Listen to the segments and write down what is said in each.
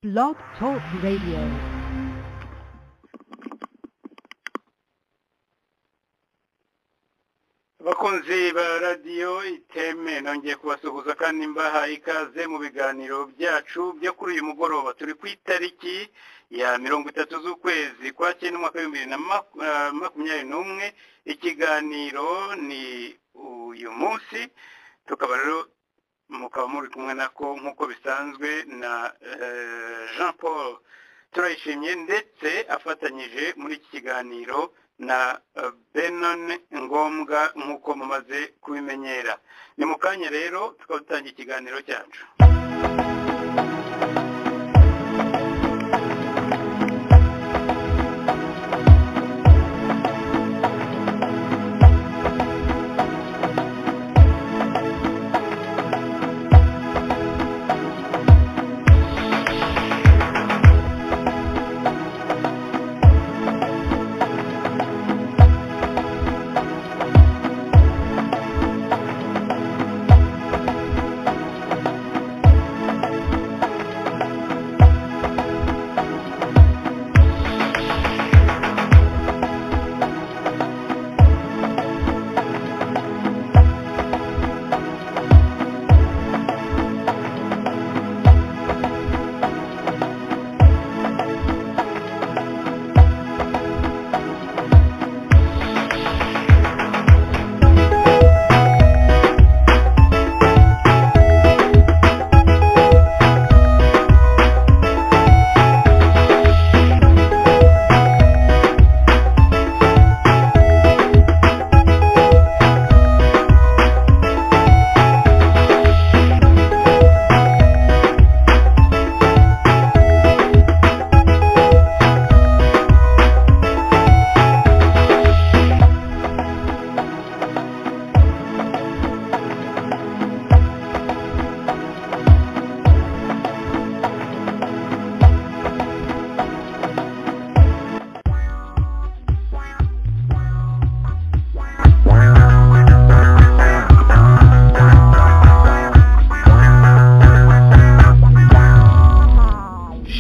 Blog Talk Radio. abakunzi ba radiyo iteme nongeye kubasuhuza kandi mbaha ikaze mu biganiro byacu byo kuri uyu mugoroba turi ku itariki ya mirongo itatu z'ukwezi kwa cyenda umwaka w'ibihumbi bibiri na maku- eh, makumyabiri n'umwe ikiganiro ni uyu munsi tukaba rero mukaba muri kumwe nako nk'uko bisanzwe na eh, jean paul turayishimye ndetse afatanyije muri iki kiganiro na eh, benon ngombwa nk'uko mumaze kubimenyera ni mu kanya rero tukaba dutanga ikiganiro cyacu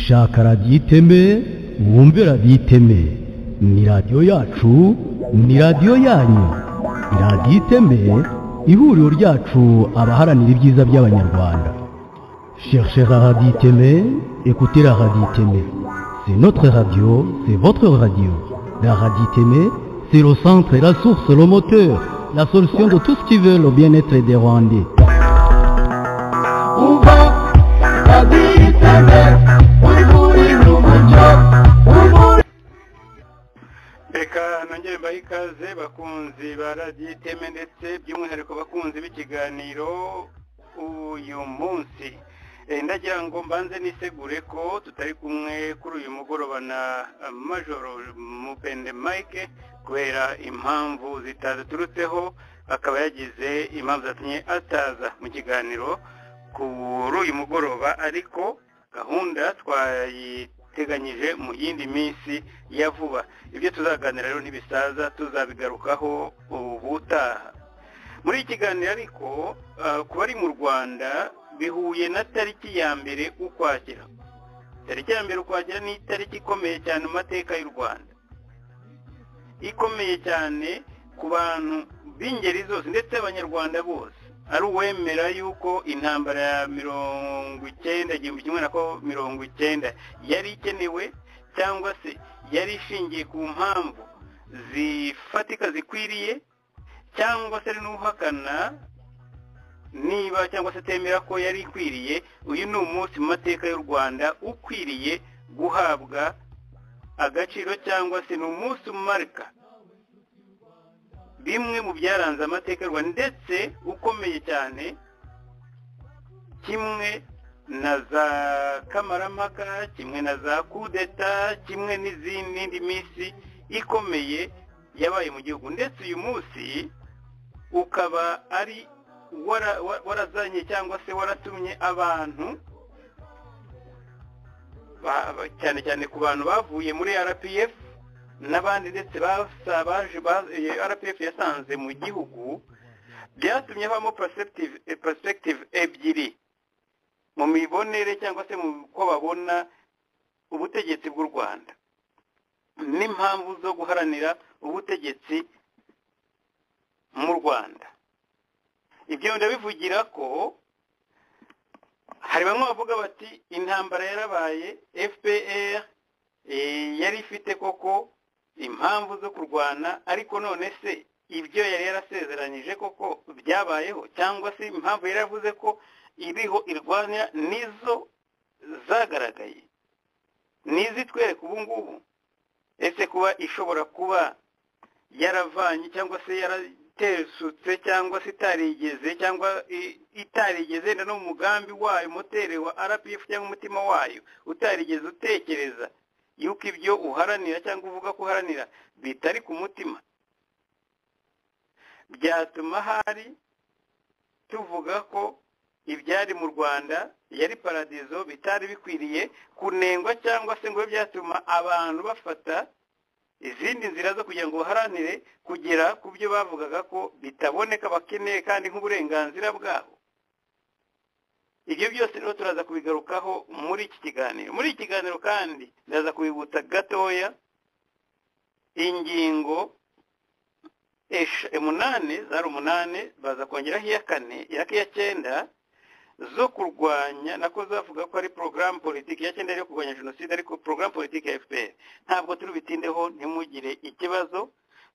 shaka radiyo iteme wumve radiyo iteme ni radiyo yacu ni radiyo yanyu radiyo iteme ihuriro ryacu abaharanira ibyiza by'abanyarwanda cherchez la radiyo iteme écoutez la radiyo iteme c'est notre radio c'est votre radio la radiyo iteme c'est le centre la source le moteur la solution de tout ce qui veut le bien-être des rwandais umva raditeme uri muri rumucyo umuri reka nongere mbahe ikaze bakunzi ba radiyo iteme ndetse by'umwihariko bakunzi b'ikiganiro uyu munsi Eh, ndagira ngo mbanze nisegure ko tutari kumwe kuri uyu mugoroba na eh, majoro mupende mike kubera impamvu zitaduturutseho akaba yagize impamvu zatumye ataza mu kiganiro kuri uyu mugoroba ariko gahunda twayiteganyije mu yindi minsi ya vuba ibyo tuzaganira rero ntibisaza tuzabigarukaho ubutaha muri iki kiganiro ariko ah, ku bari mu rwanda bihuye na tariki ya mbere ukwakira tariki ya mbere ukwakira ni itariki ikomeye cyane mu mateka y'u rwanda ikomeye cyane ku bantu b'ingeri zose ndetse abanyarwanda bose ari uwemera yuko intambara ya mirongo icyenda igihumbi kimwe na ko- mirongo icyenda yari ikenewe cyangwa se yari ishingiye ku mpamvu zifatika zikwiriye cyangwa se ari n'uhakana niba cyangwa se atemera ko yari ikwiriye uyu ni umunsi mu mateka y'u rwanda ukwiriye guhabwa agaciro cyangwa se ni umunsi umarika bimwe mu byaranze amateka y'u rwanda ndetse ukomeye cyane kimwe na za kamarampaka kimwe na za kudeta kimwe n'izindi n'indi minsi ikomeye yabaye mu gihugu ndetse uyu munsi ukaba ari wara- wa- warazanye cyangwa se waratumye abantu ba- ba- cyane cyane ku bantu bavuye muri rpf n'abandi ndetse basa- baje ba- eh, rpf yasanze mu gihugu byatumye habamo perspective eh, perspective ebyiri mu mibonere cyangwa se mu uko babona ubutegetsi bw'u rwanda n'impamvu zo guharanira ubutegetsi mu rwanda ibyo ndabivugira ko hari bamwe bavuga bati intambara yarabaye fpr eh, yari ifite koko impamvu zo kurwana ariko none se ibyo yari yarasezeranyije koko byabayeho cyangwa se impamvu yari yaravuze ko iriho irwanya nizo zagaragaye n'izitwereka ubu ngubu ese kuba ishobora kuba yaravanye cyangwa se yaratesutse cyangwa se itarigeze cyangwa i- itarigeze wenda n'umugambi wayo moteri wa rpf cyangwa umutima wayo utarigeze utekereza yuko ibyo uharanira cyangwa uvuga ko uharanira bitari ku mutima byatuma hari tuvuga ko ibyari mu rwanda yari paradizo bitari bikwiriye kunengwa cyangwa se ngo bibe byatuma abantu bafata izindi nzira zo kugira ngo baharanire kugera ku byo bavugaga ko bitaboneka bakeneye kandi nk'uburenganzira bwabo ibyo byose rero turaza kubigarukaho muri iki kiganiro muri iki kiganiro kandi ndaza kubibutsa gatoya ingingo esha- umunani zari umunani baza kongeraho iya kane iya iya cyenda zo kurwanya nako zavuga ko ari porogaramu politiki ya cyenda yo kurwanya jenoside ariko porogaramu politiki ya fpr ntabwo turubitindeho ntimugire ikibazo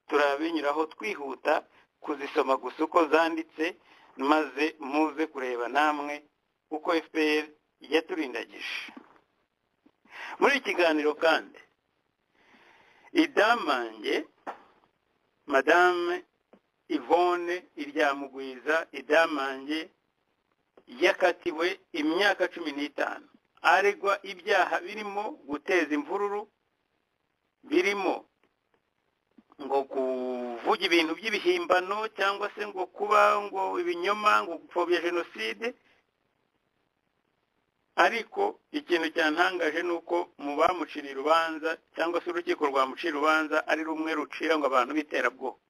turabinyuraho twihuta kuzisoma gusa uko zanditse maze muze kureba namwe uko fpr yaturindagije muri iki kiganiro kandi idamange madame ivone iryamugwiza idamange yakatiwe imyaka cumi n'itanu aregwa ibyaha birimo guteza imvururu birimo ngo kuvuga ibintu by'ibihimbano cyangwa se ngo kuba ngo ibinyoma ngo gupfobya jenoside ariko ikintu cyantangaje ni uko mu bamuciriye urubanza cyangwa se urukiko rwamuciye urubanza ari rumwe rucira ngo abantu b'iterabwoba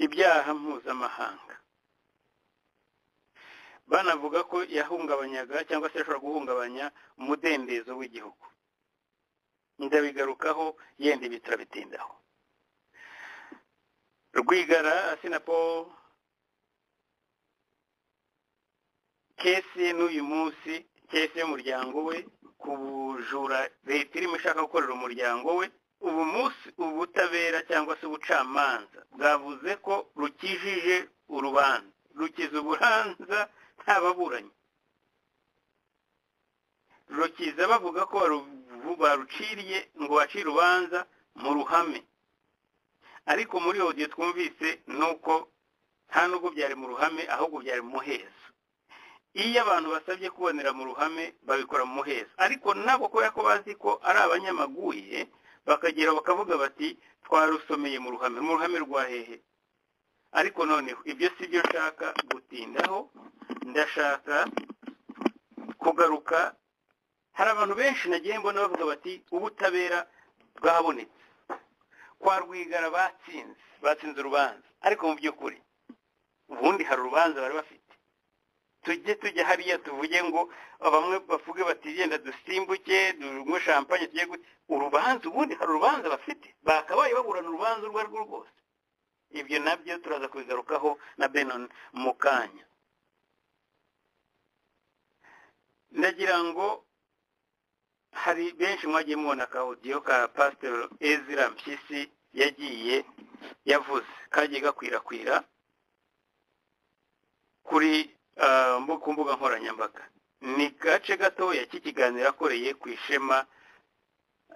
ibyaha mpuzamahanga banavuga ko yahungabanyaga cyangwa se yashobora guhungabanya umudendezo w'igihugu ndabigarukaho yenda ibi turabitindaho rwigara asinapo kesi ye n'uyu munsi kesi y'umuryango we ku bujura leta irimo ishaka gukorera umuryango we ubu munsi ubutabera cyangwa se ubucamanza bwavuze ko rukijije urubanza rukiza uburanza nta baburanyi rukiza bavuga ko baru- baruciriye ngo bace urubanza mu ruhame ariko muri odiyo twumvise ni uko nta nubwo byari mu ruhame ahubwo byari mu muhezo iyo abantu basabye kubonera mu ruhame babikora mu muhezo ariko nabo kubera ko bazi ko ari abanyamaguye bakagera bakavuga bati twarusomeye mu ruhame mu ruhame rwa hehe ariko noneho ibyo si byo nshaka gutindaho ndashaka kugaruka hari abantu benshi nagiye mbona bavuga bati ubutabera bwabonetse kwa rwigara batsinze batsinze urubanza ariko mu by'ukuri ubundi hari urubanza bari bafite tujye tujya hariya tuvuge ngo bamwe bavuge bati genda dusimbuke dunywe shampanye tujye gu-" urubanza ubundi hari urubanza bafite bakabaye baburana urubanza urwo arirwo rwose ibyo nabyo turaza kubigarukaho na benon mu kanya ndagira ngo hari benshi mwagiye mubona ka audio ka pastor ezra mpyisi yagiye yavuze kagiye gakwirakwira kuri ah, mbu- ku mbuga nkoranyambaga ni gace gatoya k'ikiganiro akoreye ku ishema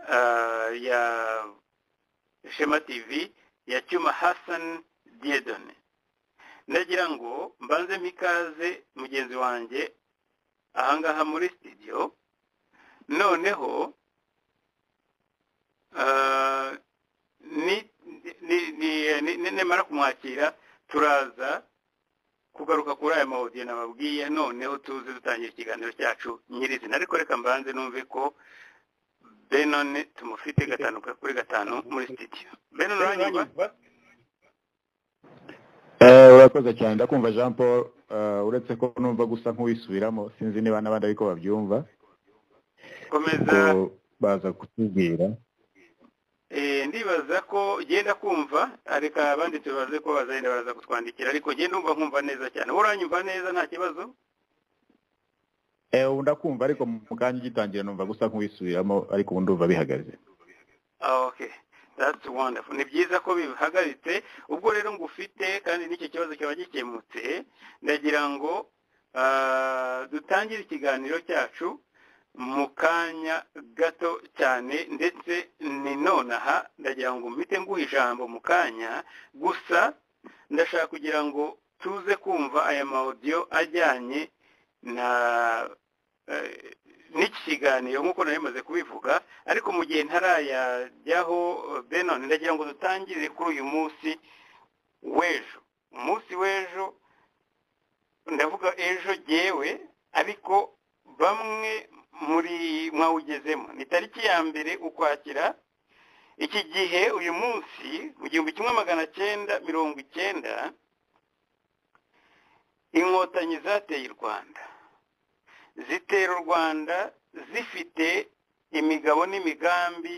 ah, ya shema tv ya cyuma hassan diedone ndagira ngo mbanze mpikaze mugenzi wanjye ahangaha muri studio noneho ah, ni- ni- ni- ni- ni- nimara kumwakira turaza kugaruka kuri aya mahodiyo nababwiye noneho tuze dutangira ikiganiro cyacu nyirizina ariko reka mbanze numve ko benone tumufite gatanu kuri gatanu muri studio benone uranyumva Eh, urakoze cyane ndakumva jean paul eh, uretse ko numva gusa nk'uwisubiramo sinzi niba n'abandi ariko babyumva komeza ubwo baza kutubwira Eh, ndibaza ko genda kumva reka abandi tubaze ko bazagenda baraza kutwandikira ariko genda umva nkumva neza cyane wowe uranyumva neza nta kibazo Eh, ubu ndakumva ariko mu kanya ugitangira numva gusa nk'uwisubiramo ariko ubu ndumva bihagaze Ah, okay that's wonderful ni byiza ko bihagaritse ubwo rero ngufite kandi n'icyo kibazo kiba gikemutse ndagira ngo ah, dutangire ikiganiro cyacu mu kanya gato cyane ndetse ni nonaha ndagira ngo mpite nguha ijambo mu kanya gusa ndashaka kugira ngo tuze kumva aya mawudiyo ajyanye na eh, n'iki kiganiro nk'uko nari maze kubivuga ariko mu gihe ntarayajyaho eh, benon ndagira ngo dutangire kuri uyu munsi w'ejo umunsi w'ejo ndavuga ejo jyewe ariko bamwe muri mwawugezemo ni tariki ya mbere ukwakira iki gihe uyu munsi mu gihumbi kimwe magana cyenda mirongo icyenda inkotanyi zateye u rwanda zitera u rwanda zifite imigabo n'imigambi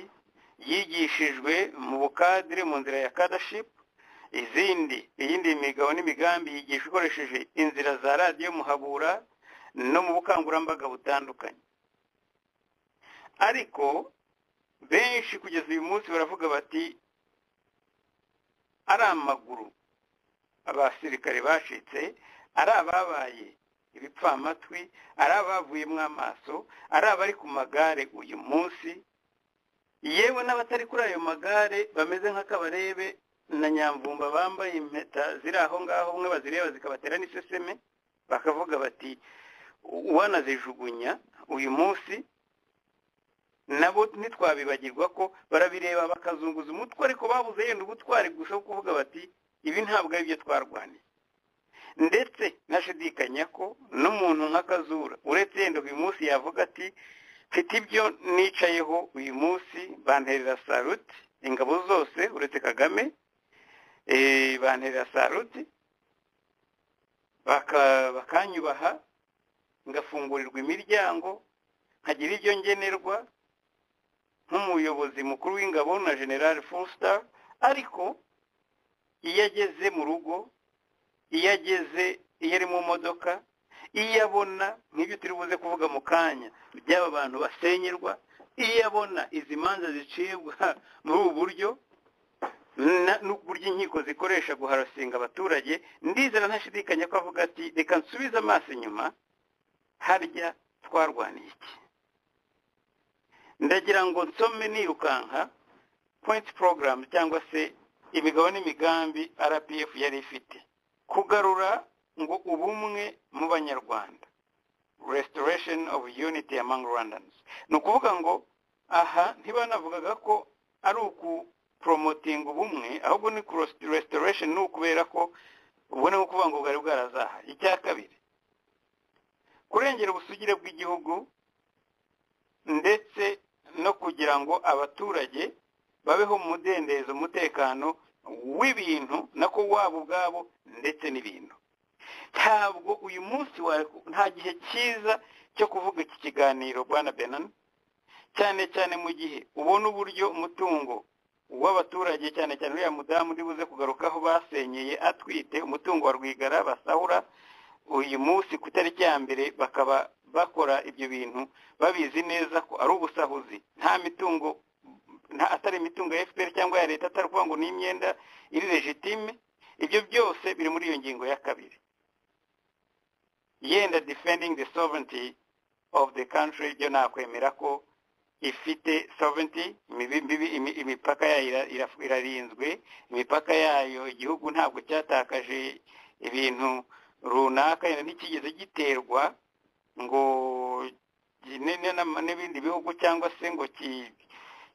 yigishijwe mu bukadire mu nzira ya kadashipu izindi iyindi migabo n'imigambi yigishwa ikoresheje inzira za radiyo muhabura no mu bukangurambaga butandukanye ariko benshi kugeza uyu munsi baravuga bati ari amaguru abasirikare bacitse ari ababaye ibipfamatwi ari abavuyemo amaso ari abari ku magare uyu munsi yewe n'abatari kuri ayo magare bameze nk'akabarebe na nyamvumba bambaye impeta ziri aho ngaho umwe bazireba zikabatera n'iseseme bakavuga bati wanazijugunya uyu munsi nabo ntitwabibagirwa ko barabireba bakazunguza umutwe ariko babuze yenda ubutwari gusa bwo kuvuga bati ibi ntabwo ari byo twarwaniye ndetse nashidikanya ko n'umuntu nk'akazura uretse yenda uyu munsi yavuga ati mfite ibyo nicayeho uyu munsi banterera saruti ingabo zose uretse kagame eh, banterera saruti baka- bakanyubaha ngafungurirwa imiryango nkagira ibyo ngenerwa nk'umuyobozi mukuru w'ingabo na general fonstar ariko iyo ageze mu rugo iyo ageze iyo ari mu modoka iyo abona nk'ibyo turi buze kuvuga mu kanya by'aba bantu basenyerwa iyo abona izi manza zicibwa muri ubu buryo na- n'uburyo inkiko zikoresha guharasinga abaturage ndizera ntashidikanya ko avuga ati reka nsubize amaso inyuma harya twarwaniye iki ndagira ngo nsome nirukanka point program cyangwa se imigabo n'imigambi rpf yari ifite kugarura ngo ubumwe mu banyarwanda restoration of unity among rwandans ni ukuvuga ngo aha ntibanavugaga ko ari ukuporomotinga ubumwe ahubwo ni ku- restoration ni ukubera ko ubone nko kuvuga ngo bwari bwarazahaye icya kabiri kurengera ubusugire bw'igihugu ndetse no kugira ngo abaturage babeho mu mudendezo umutekano w'ibintu nako wabo ubwabo ndetse n'ibintu ntabwo uyu munsi wa nta gihe cyiza cyo kuvuga iki kiganiro bwana benan cyane cyane mu gihe ubona uburyo umutungo w'abaturage cyane cyane uriya mudamu uri buze kugarukaho basenyeye atwite umutungo wa rwigara basahura uyu munsi ku itariki ya mbere bakaba bakora ibyo bintu babizi neza ko ari ubusahuzi nta mitungo nta atari imitungo ya fpr cyangwa ya leta atari ukuvuga ngo ni imyenda iri legitime ibyo byose biri muri iyo ngingo ya kabiri yenda defending the sovereignty of the country byo nakwemera ko ifite sovereignty imibi- imbibi- imi- imipaka yayo ira- ira- irarinzwe imipaka yayo igihugu ntabwo cyatakaje ibintu runaka yenda ntikigeze giterwa ngo gi- ne- ne- n'ama- n'ibindi bihugu cyangwa se ngo ki-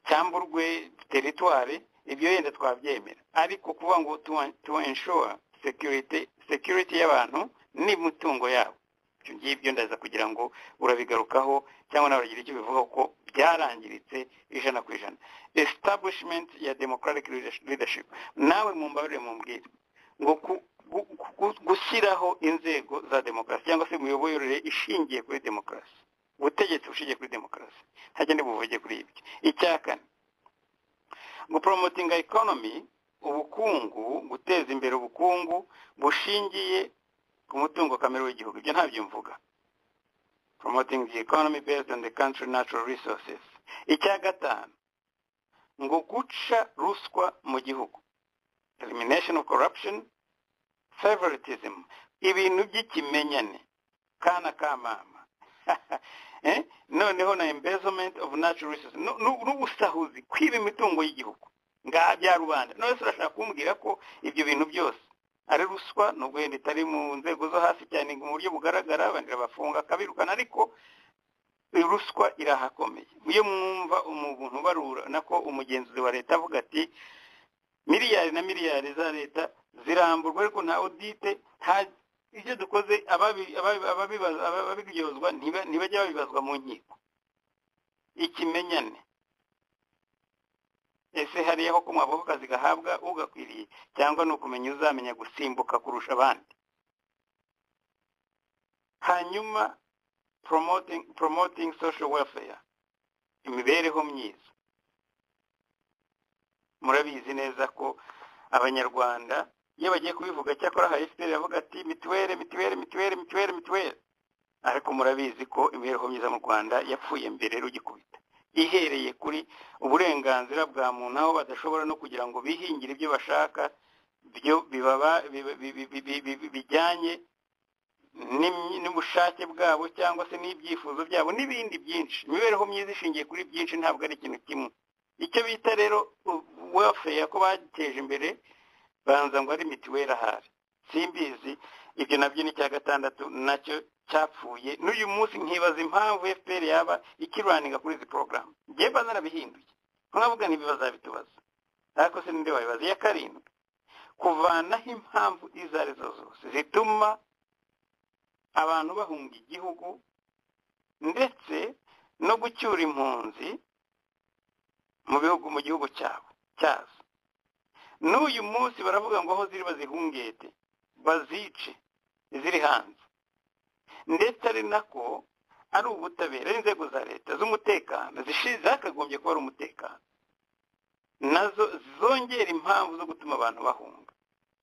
cyamburwe teritwari ibyo yenda twabyemera ariko kuvuga ngo tu- to ensure security security y'abantu n'imitungo yabo ibyo ngibyo ndaza kugira ngo urabigarukaho cyangwa nawe uragira icyo bivugaho ko byarangiritse ijana ku ijana establishment ya democratic leadership nawe mumbabarire mumbwire ngo ku- gu- gu- gushyiraho inzego za demokarasi cyangwa se imiyoborere ishingiye kuri demokarasi ubutegetsi bushingiye kuri demokarasi ntagende buvuge kuri ibyo icya kane guporomotinga ekonomi ubukungu guteza imbere ubukungu bushingiye ku mutungo kamere w'igihugu ibyo ntabyo mvuga promoting the economy based on the country natural resources icya gatanu ngo guca ruswa mu gihugu elimination of corruption favoritism ibintu by'ikimenyane kana ka mama eh? noneho na embezzlement of natural resources Nu- nu- n'ubusahuzi kwiba imitungo y'gihugu nga bya rubanda none se urashaka kumbwira ko ibyo bintu byose ari ruswa nubwo yenda itari mu nzego zo hasi cyane mu buryo bugaragara abandi bafunga akabirukana ariko ruswa irahakomeye iyo mwumva umuntu ubarura nako umugenzuzi wa leta avuga ati miliyari na miliyari za leta ziramburwa ariko nta odite nta ibyo dukoze ababi- ababi- ababibaza- ababiryozwa ntiba- ntibajya babibazwa mu nkiko ikimenyane ese hariyaho ko mwabo akazi gahabwa ugakwiriye cyangwa ni ukumenya uzamenya gusimbuka kurusha abandi hanyuma promoting, promoting social welfare imibereho myiza murabizi neza ko abanyarwanda iyo bagiye kubivuga cyakora hari fpr yavuga ati mituweli mituweli mituweli mituweli mituweli ariko murabizi ko imibereho myiza mu rwanda yapfuye mbere rugikubita ihereye kuri uburenganzira bwa muntu aho badashobora no kugira ngo bihingire ibyo bashaka byo bibaba biba- bi- bi- bi- bi- bi- bijyanye n'imyi- n'ubushake bwabo cyangwa se n'ibyifuzo byabo n'ibindi byinshi imibereho myiza ishingiye kuri byinshi ntabwo ari ikintu kimwe icyo bita rero welfare ko bateje imbere banza ngo ari mituweli ahari simbizi ibyo nabyo ni icya gatandatu nacyo cyapfuye n'uyu munsi nkibaza impamvu fpr yaba ikirwaninga kuri izi porogaramu ngewe mba narabihinduye nkavuga ntibi bazabitubaza ariko se ninde wabibaza iya karindwi kuvanaho impamvu izo ari zo zose zituma abantu bahunga igihugu ndetse no gucyura impunzi mu bihugu mu gihugu cyabo cyazo n'uyu munsi baravuga ngo aho ziri bazihungete bazice ziri hanze ndetse ari nako ari ubutabera ari inzego za leta z'umutekano zishi- zakagombye kuba ari umutekano nazo zongera impamvu zo gutuma abantu bahunga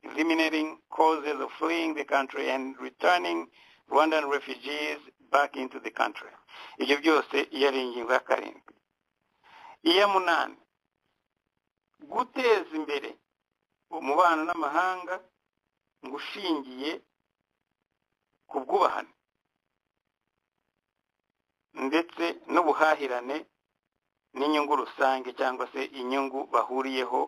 eliminating causes of fleeing the country and returning rwandan refugees back into the country ibyo byose iyo ari ingingo ya karindwi iya munani guteza imbere umubano n'amahanga ngo ushingiye ku bwubahane ndetse n'ubuhahirane n'inyungu rusange cyangwa se inyungu bahuriyeho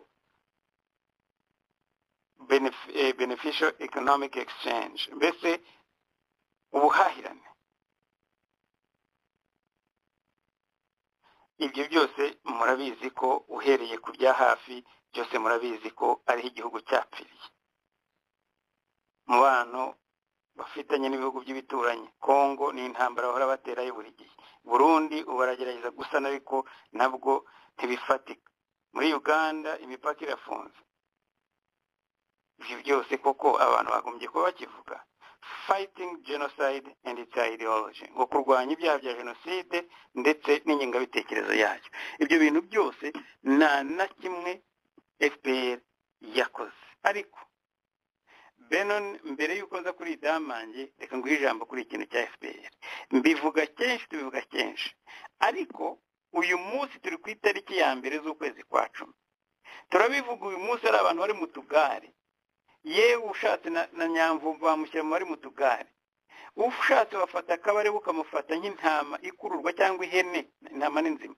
benef- eh, beneficial economic exchange mbese ubuhahirane ibyo byose murabizi ko uhereye ku bya hafi byose murabizi ko ariho igihugu cyapfiriye umubano bafitanye n'ibihugu by'ibituranyi kongo ni intambara bahora baterayo buri gihe burundi ubaragerageza gusana ariko nabwo ntibifatika muri uganda imipaka irafunze ibyo byose koko abantu bagombye kuba bakivuga fighting genocide and its ideology ngo kurwanya ibyaha bya jenoside ndetse n'ingengabitekerezo yayo ibyo bintu byose nta na kimwe fpr yakoze ariko benon mbere y'uko nza kuri idamange reka nguhe ijambo kuri ikintu cya fpr mbivuga kenshi tubivuga kenshi ariko uyu munsi turi ku itariki ya mbere z'ukwezi kwa cumi turabivuga uyu munsi hari abantu bari mu tugare yewe ushatse na, na nyamvumba bamushyira mu bari mu tugare ushatse wafata akabare ukamufata nk'intama ikururwa cyangwa ihene intama ni nzima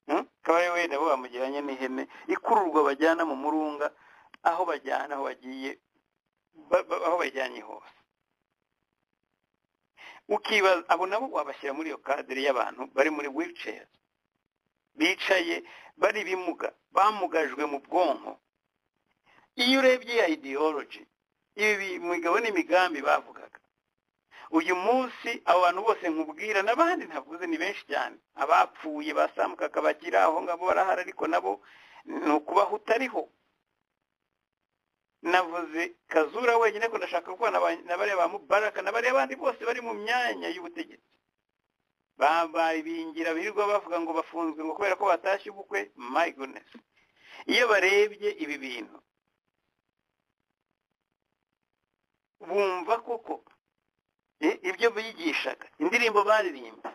Hmm? kabare wenda bo bamugiranye n'ihene ikururwa bajyana mu murunga aho bajyana aho bagiye ba- ba- aho bajyanye hose ukibaza abo nabo wabashyira muri iyo kadere y'abantu bari muri wheelchair bicaye bari bimuga bamugajwe mu bwonko iyo urebye ya ideology ibi imigabo n'imigambi bavugaga uyu munsi abo bantu bose nkubwira n'abandi ntavuze ni benshi cyane abapfuye basambukaga bakira aho ngabo barahari ariko nabo ni ukubaho utariho navuze kazura wenyine ko ndashaka gukorana na ba- na bariya ba mubaraka na bariya bandi bose bari mu myanya y'ubutegetsi babaye bingira birirwa bavuga ngo bafunzwe ngo kubera ko batashye ubukwe my goodness iyo barebye ibi bintu bumva koko i- ibyo bigishaga indirimbo baririmba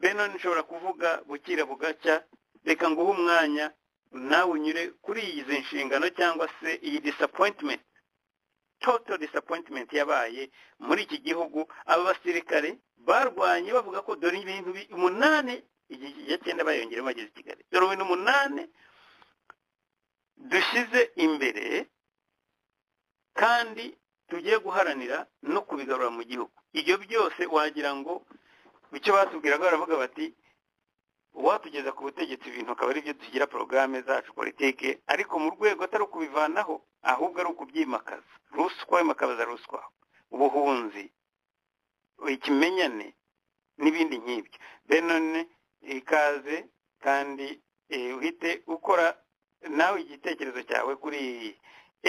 beno nshobora kuvuga bukira bugacya reka nguhe umwanya nawe unyure kuri izi nshingano cyangwa se iyi disappointment total disappointment yabaye muri iki gihugu aba basirikare barwanye bavuga ko dore ibintu bi- umunani igihe ya cyenda bayongeramo bageze i kigali dore ibintu umunani dushyize imbere kandi tugiye guharanira no kubigarura mu gihugu ibyo byose wagira ngo icyo batubwiraga baravuga bati uwatugeza ku butegetsi ibintu akaba ari byo tugira porogaramu zacu politike ariko mu rwego atari ukubivanaho ahubwo ari ukubyimakaza ruswa imakabaza ruswa ubuhunzi ikimenyane n'ibindi nk'ibyo benone ikaze kandi eh, uhite ukora nawe igitekerezo cyawe kuri iyi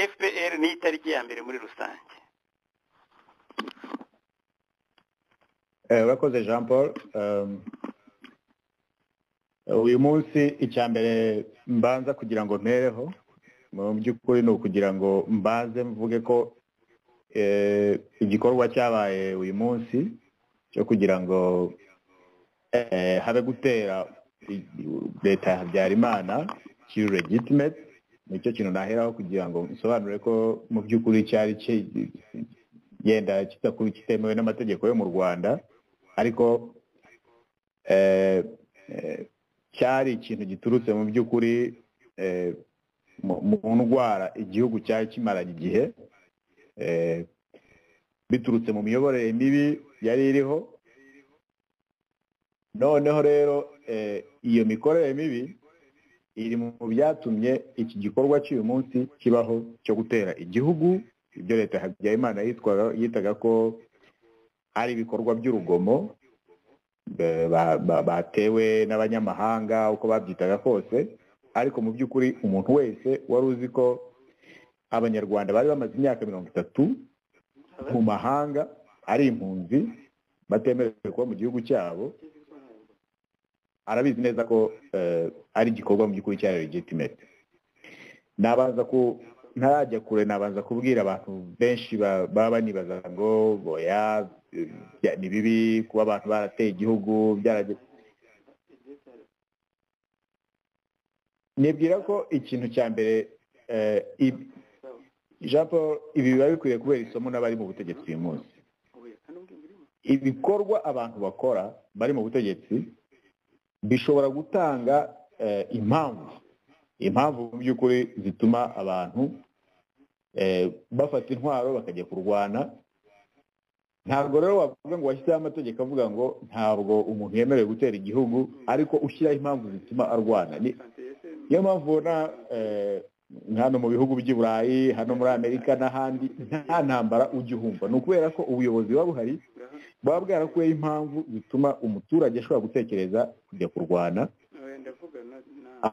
fpr niyo itariki ya mbere muri rusange Eh, urakoze jean paul Um, uyu munsi icya mbere mbanza kugira ngo mpereho mu by'ukuri ni ukugira ngo mbanze mvuge ko eh, igikorwa cyabaye uyu munsi cyo kugira ngo eh, habe gutera i- leta ya habyarimana kiri legitimate nicyo kintu naheraho kugira ngo nsobanure ko mu by'ukuri cyari ki- yenda kitaku- kitemewe n'amategeko yo mu rwanda ariko eh, eh, cyari ikintu giturutse mu by'ukuri eh, mu- mu ndwara igihugu cyari kimaranye igihe eh, biturutse mu miyoborere mibi yari iriho noneho rero eh, iyo mikorere mibi iri mu byatumye iki gikorwa cy'uyu munsi kibaho cyo gutera igihugu ibyo leta ya habyarimana yitwaga yitaga ko ari ibikorwa by'urugomo be- ba- ba- batewe n'abanyamahanga uko babyitaga kose ariko mu by'ukuri umuntu wese wari uzi ko abanyarwanda bari bamaze imyaka mirongo itatu mu mahanga ari impunzi batemerewe kuba mu gihugu cyabo arabizi neza ko eh, ari igikorwa mu by'ukuri cyari legitimate nabanza ku ntarajya kure nabanza kubwira abantu benshi ba- baba banibaza ngo boya eh, bya- ni bibi kuba abantu barateye igihugu byarage- nibwira ko ikintu cya mbere eh, i- jean paul ibi biba bikwiye kubera isomo n'abari mu butegetsi uyu munsi ibikorwa abantu bakora bari mu butegetsi bishobora gutanga eh, impamvu impamvu mu by'ukuri zituma abantu eh, bafata intwaro bakajya kurwana ntabwo rero wavuga ngo washyizeho amategeko avuga ngo ntabwo umuntu yemerewe gutera igihugu ariko ushyiraho impamvu zituma arwana Ni- niyo mpamvu ubona eh, hano mu bihugu by'i burayi hano muri amerika n'ahandi nta ntambara ujya uhumva ni ukubera ko ubuyobozi buba buhari baba bwarakuyeho impamvu zituma umuturage ashobora gutekereza kujya kurwana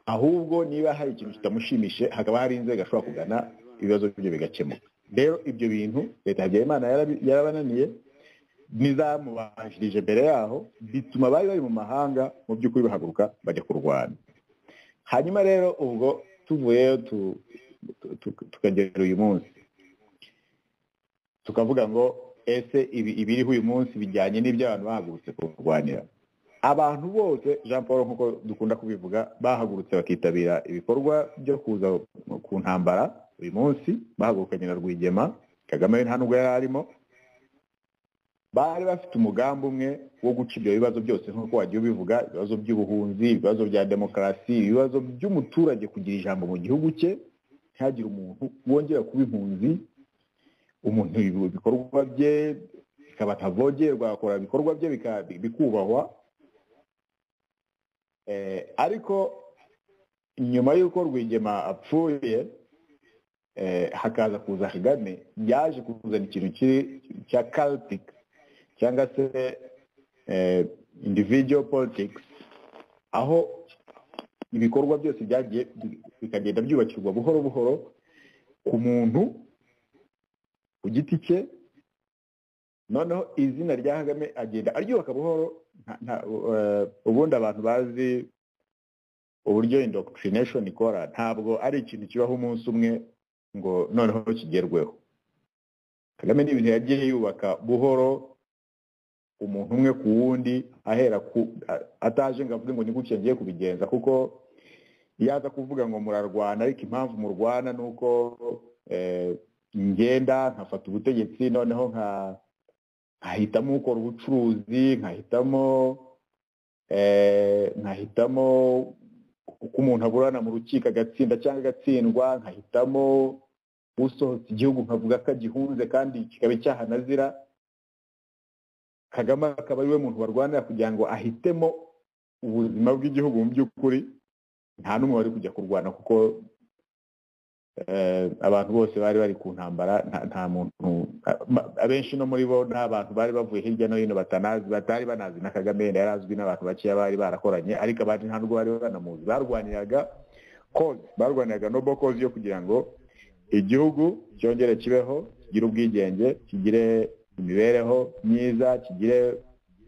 ahubwo niba hari ikintu kitamushimishije hakaba hari inzego ashobora kugana ibibazo bye bigakemuka rero ibyo bintu leta ya habyarimana yarabi- yarabananiye n'izamubanjirije mbere yaho bituma bari bari mu mahanga mu by'ukuri bahaguruka bajya kurwana hanyuma rero ubwo tuvuyeyo tu- tu- tu- tukagera uyu munsi tukavuga ngo ese ibi ibiriho uyu munsi bijyanye n'ibyo abantu bahagurutse kurwanira abantu bose jean paul nk'uko dukunda kubivuga bahagurutse bakitabira ibikorwa byo kuza ku ntambara uyu munsi bahagurukanye na rwigema kagame we nta nubwo yari arimo bari bafite umugambi umwe wo guca ibyo bibazo byose nk'uko wagiye ubivuga ibibazo by'ubuhunzi ibibazo bya demokarasi ibibazo by'umuturage kugira ijambo mu gihugu cye ntihagire umuntu wongera kuba impunzi umuntu ibi- ibikorwa bye bikaba atavogerwa akora ibikorwa bye bika- bikubahwa Eh, ariko nyuma y'uko rwigema apfuye eh, hakaza kuza kagame yaje kuzana ikintu kiri cya caltic cyangwa se eh, individual politics aho ibikorwa byose byagiye bi- bikagenda byubakirwa buhoro buhoro ku muntu ku giti cye noneho izina rya kagame agenda aryubaka buhoro nta- nta- eh, ubundi abantu bazi uburyo indoctrination ikora ntabwo ari ikintu kibaho umunsi umwe ngo noneho kigerweho kagame ni ibintu yagiye yubaka buhoro umuntu umwe ku wundi ahera ku a- ataje ngo avuge ngo ni gutya ngiye kubigenza kuko iyo aza kuvuga ngo murarwana ariko impamvu murwana ni uko eh, ngenda nkafata ubutegetsi noneho nka- nkahitamo ukora ubucuruzi nkahitamo eh, nkahitamo uko umuntu aburana mu rukiko agatsinda cyangwa agatsindwa nkahitamo usohotse igihugu nkavuga ko agihunze kandi kikaba icyaha nazira kagame akaba ari we muntu barwanira kugira ngo ahitemo ubuzima bw'igihugu mu by'ukuri nta n'umwe wari kujya kurwana kuko eh, abantu bose bari bari ku ntambara nta- nta muntu a- abenshi no muri bo ni abantu bari bavuye hirya no hino batanazi batari banazi na kagame yari azwi n'abantu bakeya bari barakoranye ariko abandi nta nubwo bari banamuzi barwaniraga kozi barwaniraga no kozi yo kugira ngo igihugu cyongere kibeho kigire ubwigenge kigire imibereho myiza kigire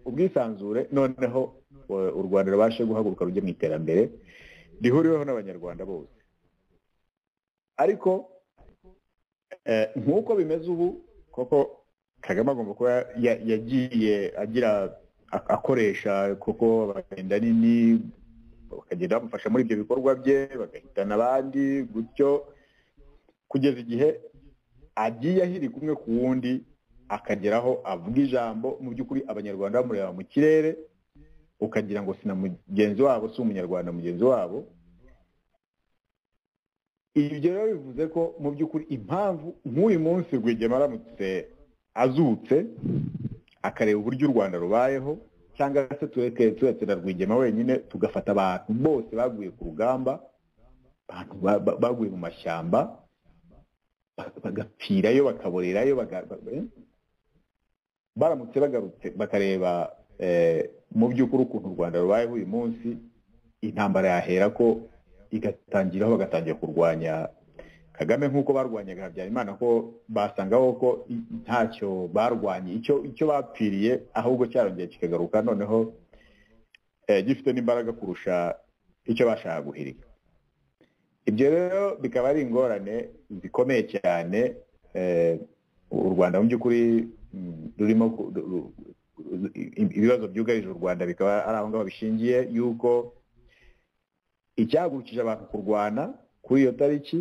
ubwisanzure noneho eh, u rwanda rubashe guhaguruka rujye mu iterambere rihuriweho n'abanyarwanda bose ariko eh, nk'uko bimeze ubu koko kagame agomba kuba ya- yagiye agira a- akoresha koko abagenda nini bakagenda bamufasha muri ibyo bikorwa bye bagahitana abandi gutyo kugeza igihe agiye ahiri kumwe ku wundi akageraho avuga ijambo mu by'ukuri abanyarwanda bamureba mu kirere ukagira ngo si na mugenzi wabo si umunyarwanda mugenzi wabo ibyo rero bivuze ko mu by'ukuri impamvu nk'uyu munsi rwigema aramutse azutse akareba uburyo u rwanda rubayeho cyangwa se tureke turetse na rwigema wenyine tugafata abantu bose baguye ku rugamba abantu ba- ba- baguye mu mashyamba ba- bagapfirayo bakaborerayo baga- ba- eh? baramutse bagarutse bakareba eh, mu by'ukuri ukuntu u rwanda rubayeho uyu munsi intambara yahera ko igatangiraho bagatangira kurwanya kagame nk'uko barwanyaga habyarimana ko basangaho ko i- ntacyo barwanye icyo icyo bapfiriye ahubwo cyarongeye kikagaruka noneho eh, gifite n'imbaraga kurusha icyo bashaka guhirika ibyo rero bikaba ari ingorane zikomeye cyane eh, u rwanda mu by'ukuri mm, rurimo ku- ru- ru- ru- i- ibibazo byugarije u rwanda bikaba ari aho ngaho bishingiye yuko icyahagurukije abantu kurwana kuri iyo tariki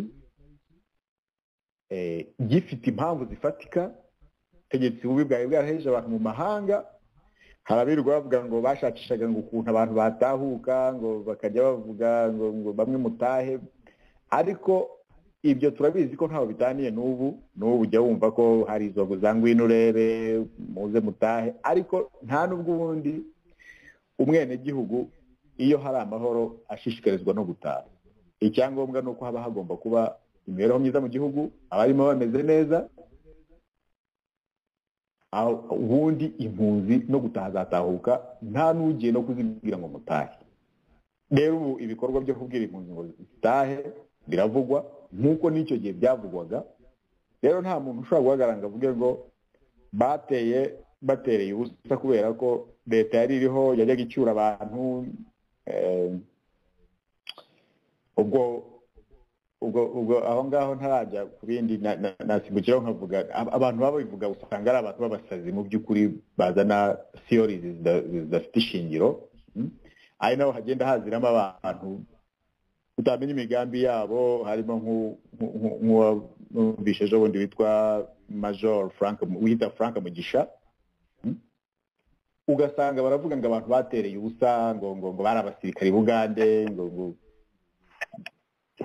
eh, gifite impamvu zifatika ubutegetsi bubi bwari bwarahejeje abantu mu mahanga hari abirirwa bavuga ngo bashakishaga ngo ukuntu abantu batahuka ngo bakajya bavuga ngo ngo bamwe mutahe ariko ibyo turabizi ko ntaho bitaniye n'ubu n'ubu ujya wumva ko hari izo za ngwino urebe muze mutahe ariko nta n'ubwo ubundi umwenegihugu iyo hari amahoro ashishikarizwa no gutaha icyangombwa ni uko haba hagomba kuba imibereho myiza mu gihugu abarimo bameze neza aho- ubundi impunzi no gutaha zatahuka nta n'ugiye no kuzibwira ngo mutahe rero ubu ibikorwa byo kubwira impunzi ngo zitahe biravugwa nk'uko n'icyo gihe byavugwaga rero nta muntu ushobora guhagarara ngo avuge ngo bateye batereye ubusa kubera ko leta yari iriho yajyaga icyura abantu eh, ubwo ubwo ubwo aho ngaho ntarajya ku bindi na- na- nasimbukiraho nkavuga ab- abantu baba babivuga usanga ari abantu b'abasazi mu by'ukuri bazana theories zida- zidafite ishingiro Mm. ari naho hagenda haziramo abantu utamenya imigambi yabo harimo nk'u- nk'u- nk'u- nk'uwumvishe ejo bundi witwa major frank wita frank mugisha Mm. ugasanga baravuga ngo abantu batereye ubusa ngo ngo ngo bari abasirikari bugande ngo ngo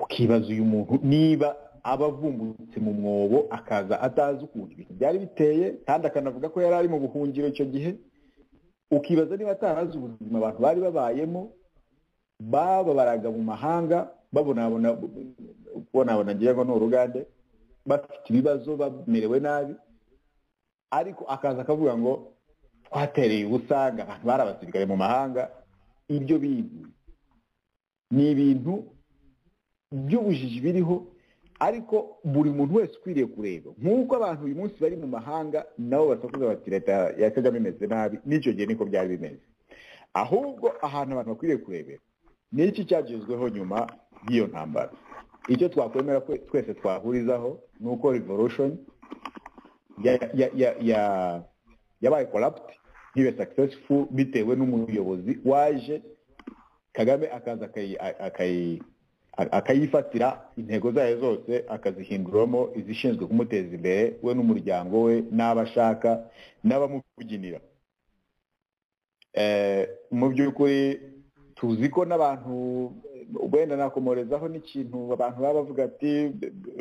ukibaza uyu muntu niba aba avumbutse mu mwobo akaza atazi ukuntu ibintu byari biteye kandi akanavuga ko yari ari mu buhungiro icyo gihe ukibaza niba atarazi ubuzima abantu bari babayemo bababaraga mu mahanga babonabona kubonabona ngira ngo ni urugande bafite ibibazo bamerewe nabi ariko akaza akavuga ngo twatereye ubusanga abantu bari abasirikare mu mahanga ibyo bintu ni ibintu by'ubujiji biriho ariko buri muntu wese ukwiriye kureba nk'uko abantu uyu munsi bari mu mahanga nabo basakuza bati leta ya kagame imeze nabi n'icyo gihe niko byari bimeze ahubwo ahantu abantu bakwiriye kurebera ni iki cyagezweho nyuma y'iyo ntambara icyo twakwemera ko twese twahurizaho ni uko revolution ya- ya- ya- ya- yabaye corrupt ntibe successful bitewe n'umuyobozi waje kagame akaza akayi- akayi- akayifatira intego zayo zose akazihinduramo izishinzwe kumuteza imbere we n'umuryango we n'abo ashaka n'abamubyinira Eh, mu by'ukuri tuzi ko n'abantu wenda nakomorezaho n'ikintu abantu baba bavuga ati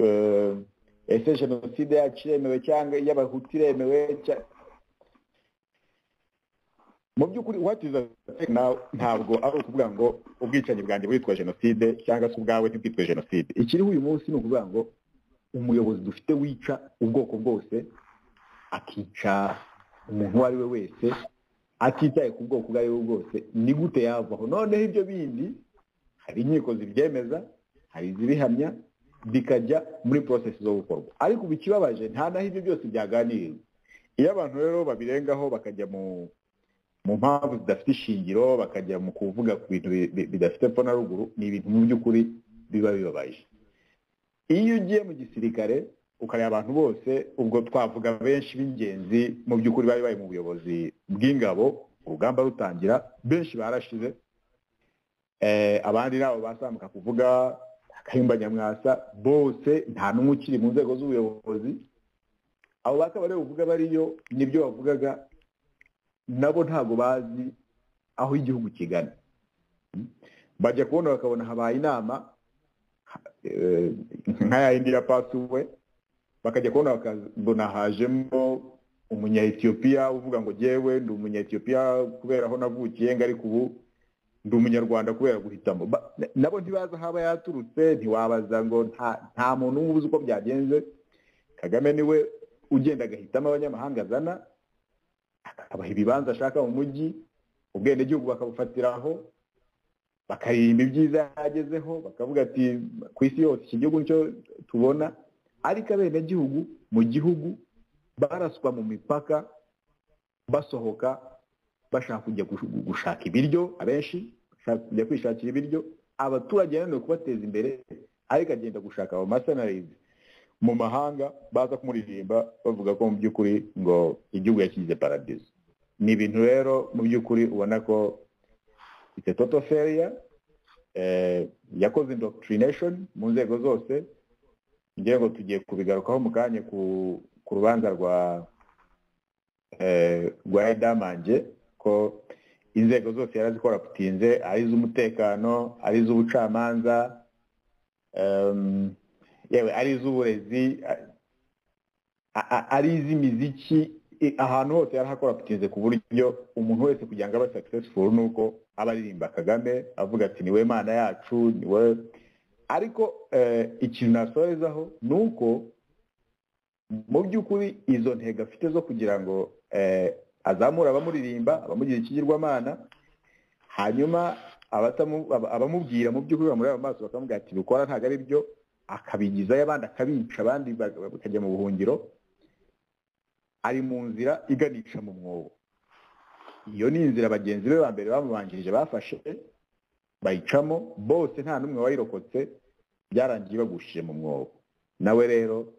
eh, ese jenoside yacu iremewe cyangwa iy'abahutu iremewe cya- mu by'ukuri what is a fake now ntabwo ari ukuvuga ngo ubwicanyi bwanjye buritwa jenoside cyangwa se ubwawe ntibwitwe jenoside ikiriho uyu munsi ni ukuvuga ngo umuyobozi dufite wica ubwoko bwose akica umuntu uwo ari we wese atitaye ku bwoko ubwo ari bwo bwose ni gute yavaho noneho ibyo bindi hari inkiko zibyemeza hari izibihamya bikajya muri porosesi zo gukorwa ariko ubu ikibabaje nta naho ibyo byose byaganiriwe iyo abantu rero babirengaho bakajya mu mu mpamvu zidafite ishingiro bakajya mu kuvuga ku bintu bi- bi- bidafite epfo na ruguru ni ibintu mu by'ukuri biba bibabaje iyo ugiye mu gisirikare ukareba abantu bose ubwo twavuga benshi b'ingenzi mu by'ukuri bari bari mu buyobozi bw'ingabo urugamba rutangira benshi barashize eh, abandi nabo basambuka kuvuga akayumba nyamwasa bose nta n'umwe ukiri mu nzego z'ubuyobozi abo bakaba rero uvuga bariyo nibyo bavugaga nabo ntago bazi aho igihugu kigana Mm. bajya kubona bakabona habaye inama eh, nka ya yindi ya pasuwe bakajya kubona bakabona hajemo umunya-etiyopiya uvuga ngo jyewe ndi umunya-etiyopiya kubera aho navukiye ngo ariko ubu ndi umunyarwanda kubera guhitamo Ba- na- nabo ntibazi aho aba yaturutse ntiwabaza ngo nta- nta muntu umwe uzi uko byagenze kagame niwe ugenda agahitamo abanyamahanga azana akabaha ibibanza ashaka mu mujyi ubwenegihugu bakabufatiraho bakaririmba ibyiza yagezeho bakavuga ati ku isi yose iki gihugu nicyo tubona ariko abenegihugu mu gihugu baraswa mu mipaka basohoka bashaka kujya gush- gushaka ibiryo abenshi bashaka kujya kwishakira ibiryo abaturage yananiwe kubateza imbere ariko agenda gushaka abamasonarizi mu mahanga baza kumuririmba bavuga ko mu by'ukuri ngo igihugu yakigize paradizo ni ibintu rero mu by'ukuri ubona ko ite toto feria eh, yakoze indoctrination mu nzego zose ngira ngo tugiye kubigarukaho mu kanya ku, ku rubanza rwa eh, rwa edamange ko inzego zose yarazikora putinze ari iz'umutekano ari iz'ubucamanza em, yewe ari iz'uburezi a- a- a- ari iz'imiziki i- ahantu hose yarahakora putinze ku buryo umuntu wese kugira ngo abe successful ni uko aba aririmba kagame avuga ati niwe mana yacu niwe ariko eh, ikintu nasorezaho ni uko mu by'ukuri izo ntego afite zo kugira ngo eh, azamure abamuririmba abamugira ikigirwamana hanyuma abatamu- aba- abamubwira mu by'ukuri bamureba mu maso bakamubwira ati bikora ntabwo ari byo akabigizayo abandi akabica abandi baga- bakajya mu buhungiro ari mu nzira iganisha mu mwobo iyo ni inzira bagenzi be ba mbere bamubanjirije bafashe bayicamo bose nta n'umwe wayirokotse byarangiye bagushije mu mwobo nawe rero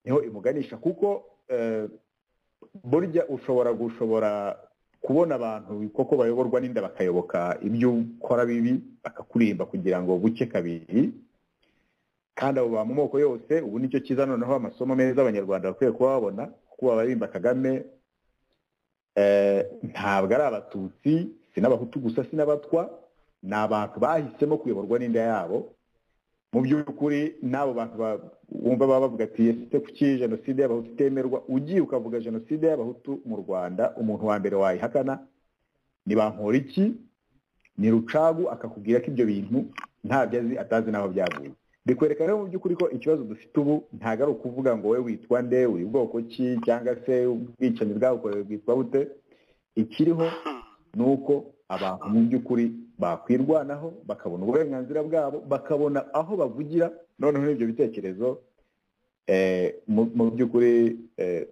niho imuganisha kuko eh, burya ushobora gushobora kubona abantu koko bayoborwa n'inda bakayoboka ibyo ukora bibi bakakurimba kugira ngo buke kabiri kandi abo bantu mu moko yose ubu nicyo cyiza noneho amasomo meza abanyarwanda bakwiye kuba babona kuko babarimba kagame eh, ntabwo ari abatutsi si n'abahutu gusa si n'abatwa ni abantu bahisemo kuyoborwa n'inda yabo mu by'ukuri n'abo bantu ba- wumva baba bavuga ati ese kuki jenoside y'abahutu itemerwa ugiye ukavuga jenoside y'abahutu mu rwanda umuntu wa mbere wayihakana ni bankoriki ni rucagu akakubwira ko ibyo bintu ntabyo azi atazi n'aho byavuye bikwereka rero mu by'ukuri ko ikibazo dufite ubu ntabwo ari ukuvuga ngo we witwa nde uri bwoko ki cyangwa se ubwicanyi bwabukorewe bwitwa bute ikiriho ni uko abantu mu by'ukuri bakwirwanaho bakabona uburenganzira bwabo bakabona aho bavugira noneho n'ibyo bitekerezo eh, mu- mu by'ukuri eh,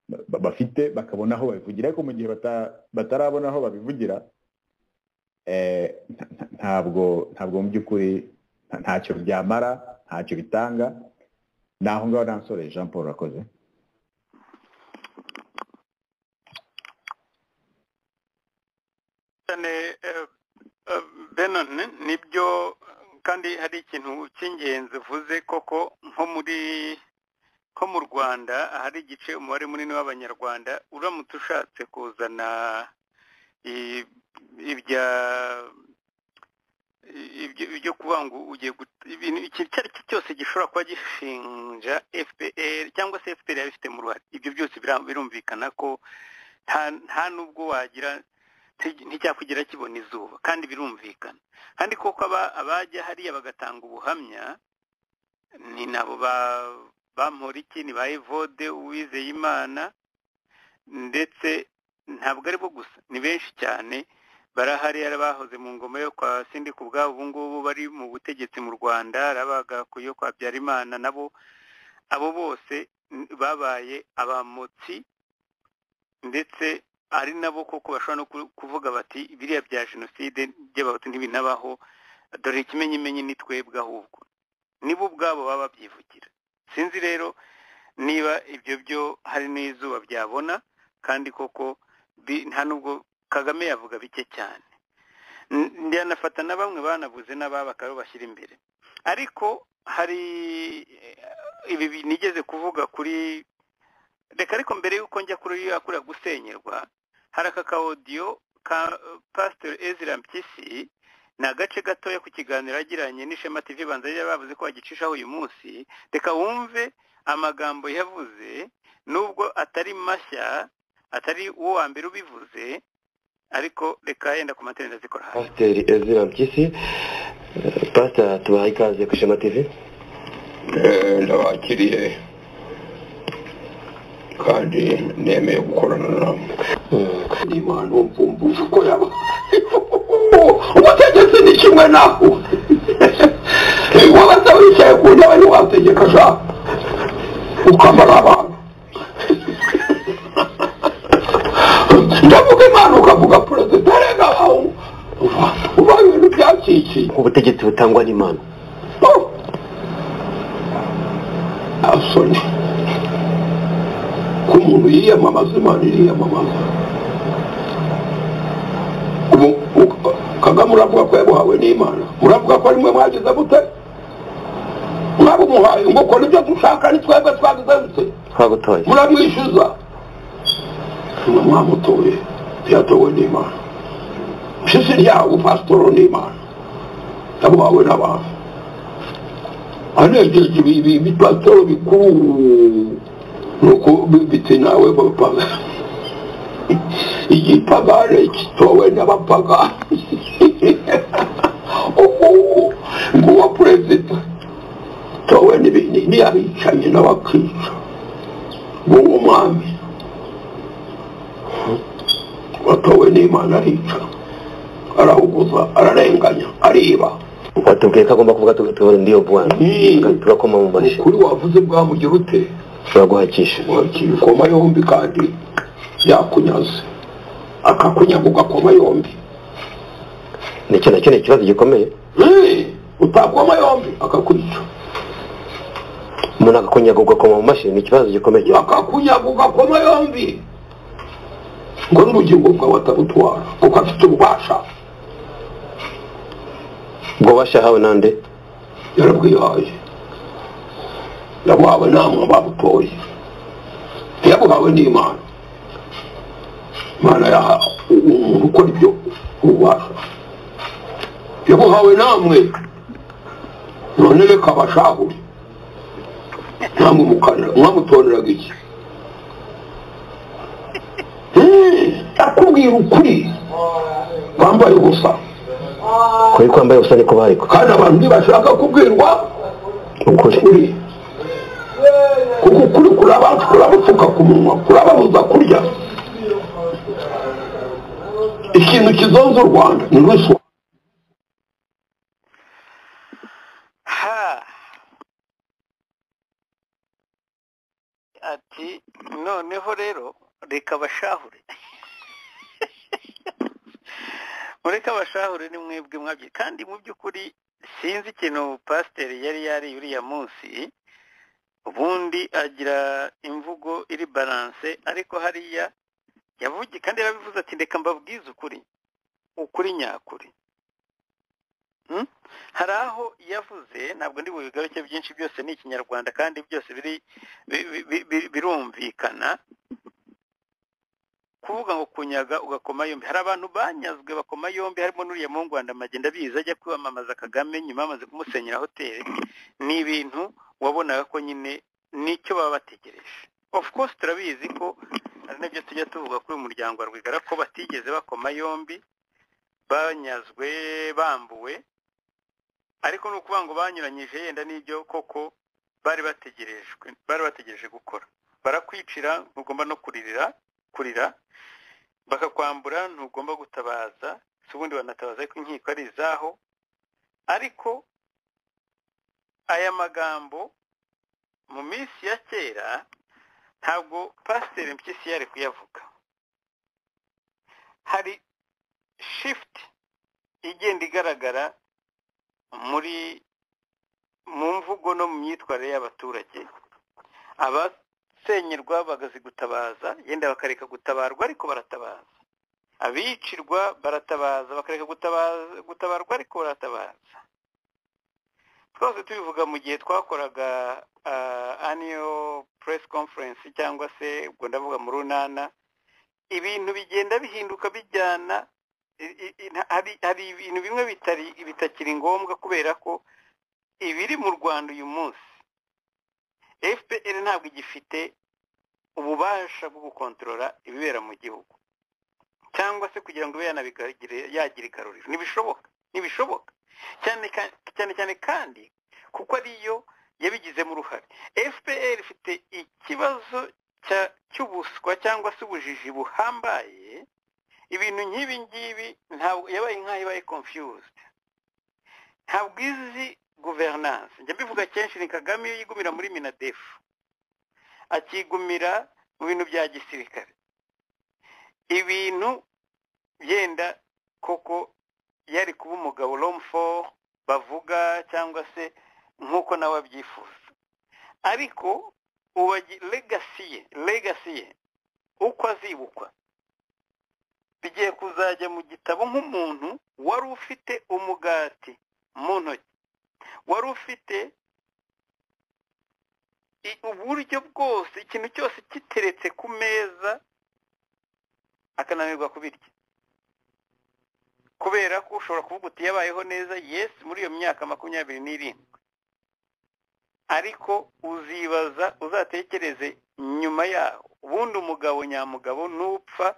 ba- bafite bakabona aho babivugira ariko mu gihe bata- batarabona aho babivugira eh, nta- nta- ntabwo ntabwo mu by'ukuri nta- ntacyo byamara ntacyo bitanga ni aho ngaho nansore jean paul rakoze cyane eh, eh, Benon nibyo kandi hari ikintu cy'ingenzi uvuze koko nko muri ko mu Rwanda hari igice umubare munini w'abanyarwanda uramutse ushatse kuzana i- ibya ibyo ibyo kuvuga ngo ugiye gut- ibintu iki icyo ari cyo cyose gishobora kuba gishinja FPR cyangwa se FPR yabifitemo uruhare ibyo byose bira- birumvikana ko nta nta n'ubwo wagira nti- nticyakwigira kibona izuba kandi birumvikana kandi koko aba- abajya hariya bagatanga ubuhamya ni nabo ba- bamporiki ni ba evode uwizeye imana ndetse ntabwo ari bo gusa ni benshi cyane barahari hari abahoze mu ngoma yo kwa sindi ku bwabo ubu ngubu bari mu butegetsi mu rwanda hari abagakuyo kwa habyarimana nabo abo bose n- babaye abamotsi ndetse ari nabo koko bashobora no ku- kuvuga bati biriya bya jenoside by'abahutu ntibinabaho dore ikimenyimenyi ni twebwe ahubwo nibo ubwabo baba babyivugira sinzi rero niba ibyo byo hari n'izuba byabona kandi koko bi- nta nubwo kagame yavuga bike cyane N- ndanafata na bamwe banavuze n'aba bakaba bashyira imbere ariko hari eh, ibi bi- nigeze kuvuga kuri reka ariko mbere y'uko njya kuri yakura gusenyerwa hari aka ka audio ka eh, Pastor Ezra Mpyisi ni agace gatoya ku kiganiro yagiranye n'ishema TV banza yari bavuze ko bagicishaho uyu munsi reka wumve amagambo yavuze nubwo atari mashya atari uwo wa mbere ubivuze ariko reka yenda ku matenda zikora hasi pasiteri ezira mpyisi Eh, pasita tubaha ikaze ku ishema tv Eh, ndabakiriye kandi nemeye gukorana nawe kandi imana umvumbuje uko yaba ubutegetsi ni kimwe naho wabasa wicaye ku ntebe ntiwategeka sha ukamara abantu ndavuga imana ukavuga perezida rega aho uba ibintu byakikiye ubutegetsi butangwa n'imana asoni ko umuntu yiyamamaza imana iriyamamaza ubu u- kagame uravuga ko yabuhawe n'imana muravuga ko arimwe mwagize mute mwaba umuhaye ngo ukore ibyo dushaka ni twebwe twagize dute twagutoye muramwishyuza mwe mwamutoye yatowe n'imana mpyisi ryawe pasitoro n'imana yabuhawe n'abantu anebyeje ibipasitoro bikuru nuko bite nawe bapaga igipagane kitowe n'abapagani nguwo perezida towe n'ibindi ntiyabicaye n'abakica nguwo umwami watowe n'imana arica arahuguza ararenganya ariba watubwiye ko agomba kuvuga tugahora muri iyo bwana Mm. tugakoma mu mashyi ukuri wavuze bwamugira ute ushobora guhakisha wakira ikoma yombi kandi yakunyaze akakunyaga ugakoma yombi nicyo nacyo ni ikibazo gikomeye Eh, utakoma yombi akakwica umuntu agakunyaga ugakoma mu mashyi ni ikibazo gikomeye cyane akakunyaga ugakoma yombi ngo n'ubugingo bwawe atabutwara kuko afite ububasha ubwo washahawe nande yarabwihaye yabuhawe namwe babutoye ntiyabuhawe n'imana imana yaha umuntu ukora ibyo ububasha yabuhawe namwe none reka abashahure namwe mukanira mwamutoneraga iki Eh, akubwira ukuri bambaye ubusa kuri kwambaye ubusa niko bariko kandi abantu ntibashaka kubwirwa ukuri ukuri kuko ukuri kuraba kurabapfuka ku munwa kurababuza kurya ikintu kizonze u rwanda ni ruswa aha ati noneho rero reka bashahure mureke abashahure ni mwebwe mwabye kandi mu by'ukuri sinzi ikintu pasiteri yari yariye uriya munsi ubundi agira imvugo iri baranse ariko hariya yavugiye kandi yarabivuze ati reka mbabwize ukuri ukuri nyakuri Hmm? hari aho yavuze ntabwo ndi bubigaruke byinshi byose ni ikinyarwanda kandi byose biri bi- bi- bi- birumvikana kuvuga ngo kunyaga ugakoma yombi hari abantu banyazwe bakoma yombi harimo n'uriya mu Rwanda amagenda abizi ajya kwamamaza Kagame nyuma bamaze kumusenyera hoteli ni ibintu wabonaga ko nyine nicyo baba bategereje of course turabizi ko hari n'ibyo tujya tuvuga kuri uyu muryango wa Rwigara ko batigeze bakoma yombi banyazwe bambuwe ariko ni ukuvuga ngo banyuranyije yenda n'ibyo koko bari bategerejwe bari bategereje gukora barakwicira ntugomba no kuririra kurira bakakwambura ntugomba gutabaza si ubundi banatabaza ariko inkiko ari izaho ariko aya magambo mu minsi ya kera ntabwo pasiteri mpyisi yari kuyavuga hari shifuti igenda igaragara muri mu mvugo no mu myitwarire y'abaturage abasenyerwa bagazigutabaza yenda bakareka gutabarwa ariko baratabaza abicirwa baratabaza bakareka gutabaza gutabarwa ariko baratabaza twose tubivuga mu gihe twakoraga aniyo press conference cyangwa se ubwo ndavuga mu runana ibintu bigenda bihinduka bijyana i- i- i- nta- hari hari ibintu bimwe bitari bitakiri ngombwa kubera ko ibiri mu Rwanda uyu munsi FPR ntabwo igifite ububasha bwo gukontorora ibibera mu gihugu cyangwa se kugira ngo ibe yanabigire yagira igaruriro ntibishoboka ntibishoboka cyane ka- cyane cyane kandi kuko ariyo yabigizemo uruhare FPR ifite ikibazo cya- cy'ubuswa cyangwa se ubujiji buhambaye ibintu nk'ibi ngibi ntabwo yabaye nk'aho ibaye confused ntabwo izi guverinance njya mbivuga kenshi ni kagame iyo yigumira muri minadefu akigumira mu bintu bya gisirikare ibintu yenda koko yari kuba umugabo romfo bavuga cyangwa se nk'uko nawe abyifuza ariko ubu agi- legacy ye legacy ye uko azibukwa bigiye kuzajya mu gitabo nk'umuntu wari ufite umugati mu ntoki wari ufite i- uburyo bwose ikintu cyose kiteretse ku meza akananirwa kubirya kubera ko ushobora kuvuga uti yabayeho neza yesi muri iyo myaka makumyabiri n'irindwi ariko uzibaza uzatekereze nyuma yaho ubundi umugabo nyamugabo n'upfa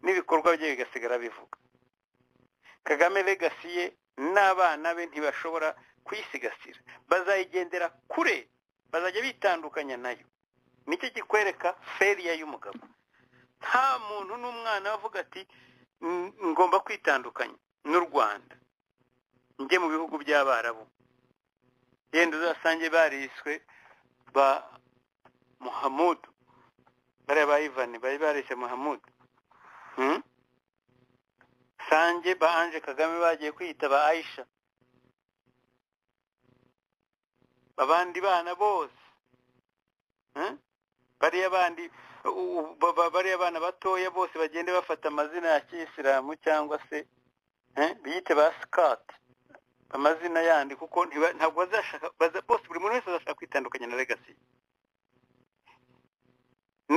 n'ibikorwa bye bigasigara bivuga kagame legacy ye n'abana be ntibashobora kuyisigasira bazayigendera kure bazajya bitandukanya nayo nicyo kikwereka feriya y'umugabo nta muntu n'umwana avuga ati "N- ngomba kwitandukanya n'u rwanda njye mu bihugu by'abarabu yenda uzasange bariswe ba muhamudu bariya ba ivani bari barishe muhamudu Hmm? Sanje ba Ange Kagame bagiye kwiyita ba Aisha babandi bana bose Hmm? bariya bandi u- u- ba- ba- bariya bana batoya bose bagende bafata amazina ya kiyisilamu cyangwa se eh, biyite ba skat amazina yandi kuko ntiba- ntabwo bazashaka baza- bose buri muntu wese azashaka kwitandukanya na legacy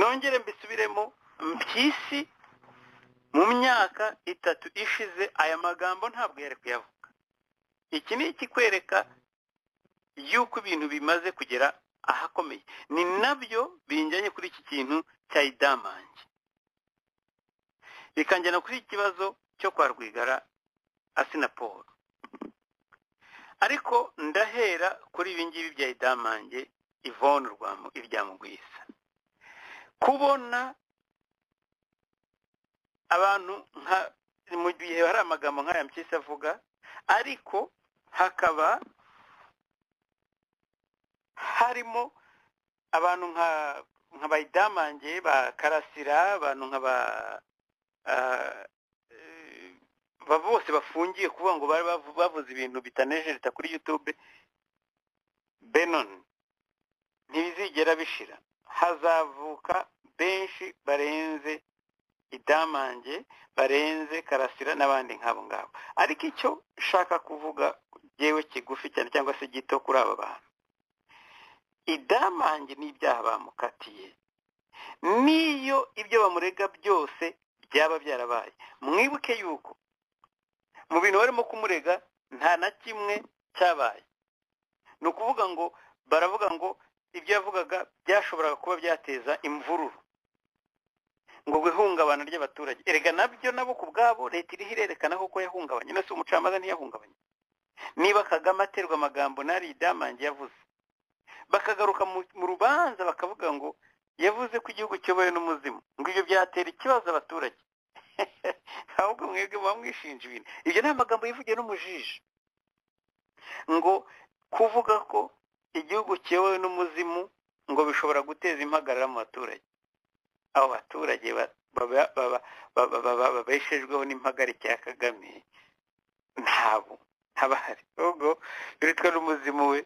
nongere mbisubiremo mpyisi mu myaka itatu ishize aya magambo ntabwo yari kuyavuga iki ni ikikwereka yuko ibintu bimaze kugera ahakomeye ni nabyo binjyanye kuri iki kintu cya idamange bikanjyana kuri iki kibazo cyo kwa rwigara asinaporo ariko ndahera kuri ibi ngibi bya idamange ivone urwamo iryamugwisa kubona abantu nka mu gihe hari amagambo nk'aya mpyisi avuga ariko hakaba harimo abantu nka nka bayidamange ba karasira abantu nka ba ah, eh, ba bose bafungiye kuvuga ngo bari bavu- bavuze ibintu bitanejereta kuri yutube benon ntibizigera bishira hazavuka benshi barenze idamange barenze karasira n'abandi nk'abo ngabo ariko icyo nshaka kuvuga yewe kigufi cyane cyangwa se gito kuri aba bantu idamange n'ibyaha bamukatiye n'iyo ibyo bamurega byose byaba byarabaye mwibuke yuko mu bintu barimo kumurega nta na kimwe cyabaye ni ukuvuga ngo baravuga ngo ibyo yavugaga byashoboraga kuba byateza imvururu ngo ihungabana ry'abaturage erega nabyo nabo ku bwabo leta iriho irerekana koko yahungabanye none si umucamanza ntiyahungabanye niba kagame aterwa amagambo nari idamange yavuze bakagaruka mu mu rubanza bakavuga ngo yavuze ko igihugu kiyobowe n'umuzimu ngo ibyo byatera ikibazo abaturage ahubwo mwebwe muba mwishinja ibintu ibyo ni amagambo yivugiye n'umujiji ngo kuvuga ko igihugu kiyobowe n'umuzimu ngo bishobora guteza impagarara mu baturage abo baturage ba- baba- baba- baba- baba- babeshejweho n'impagarike ya kagame ntabo ntabahari ahubwo biritwa n'umuzimu we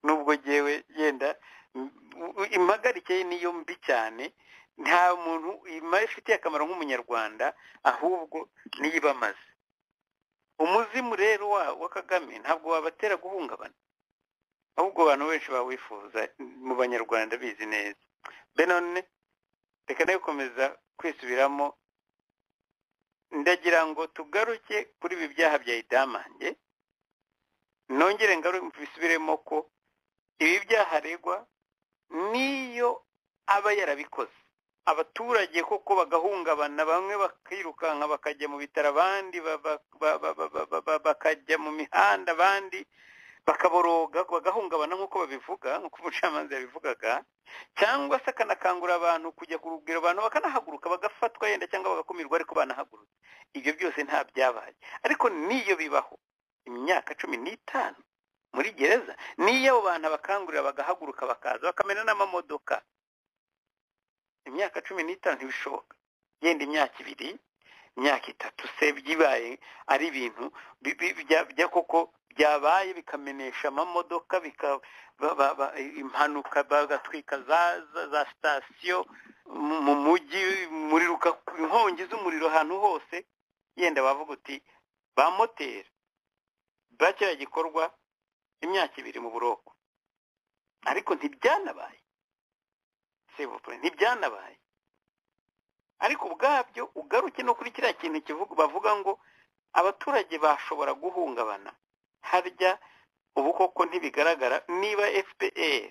nubwo ngewe yenda m- m- impagarike ye niyo mbi cyane nta muntu ima- ifitiye akamaro nk'umunyarwanda ahubwo niyibamaze umuzimu rero wa- wa kagame ntabwo wabatera guhungabana ahubwo abantu benshi bawifuza mu banyarwanda bizi neza benone reka nawe gukomeza kwisubiramo ndagira ngo tugaruke kuri ibi byaha bya idamange nongere ngaru bisubiremo ko ibi byaha aregwa niyo aba yarabikoze abaturage koko bagahungabana bamwe bakirukanka bakajya mu bitaro abandi ba- ba- ba- ba- ba- ba- ba- ba- bakajya mu mihanda abandi bakaboroga bagahungabana nk'uko babivuga nk'uko umucamanza yabivugaga cyangwa se akanakangurira abantu kujya ku rugero abantu bakanahaguruka bagafatwa yenda cyangwa bagakumirwa ariko banahagurutse ibyo byose nta byabaye ariko n'iyo bibaho imyaka cumi n'itanu muri gereza n'iyo abo bantu abakangurira bagahaguruka bakaza bakamena n'amamodoka imyaka cumi n'itanu ntibishoboka yenda imyaka ibiri imyaka itatu se bibaye ari ibintu bi- bi- bya- bya koko byabaye bikamenesha amamodoka bika ba- ba- ba- impanuka bagatwika za za- za sitasiyo mu- mu mujyi umuriro uka- inkongi z'umuriro ahantu hose yenda bavuga uti ba moteri bakiriya gikorwa imyaka ibiri mu buroko ariko ntibyanabaye sevopure ntibyanabaye ariko ubwabyo ugaruke no kuri kiriya kintu kivuga bavuga ngo abaturage bashobora guhungabana harya ubu koko ntibigaragara niba fpr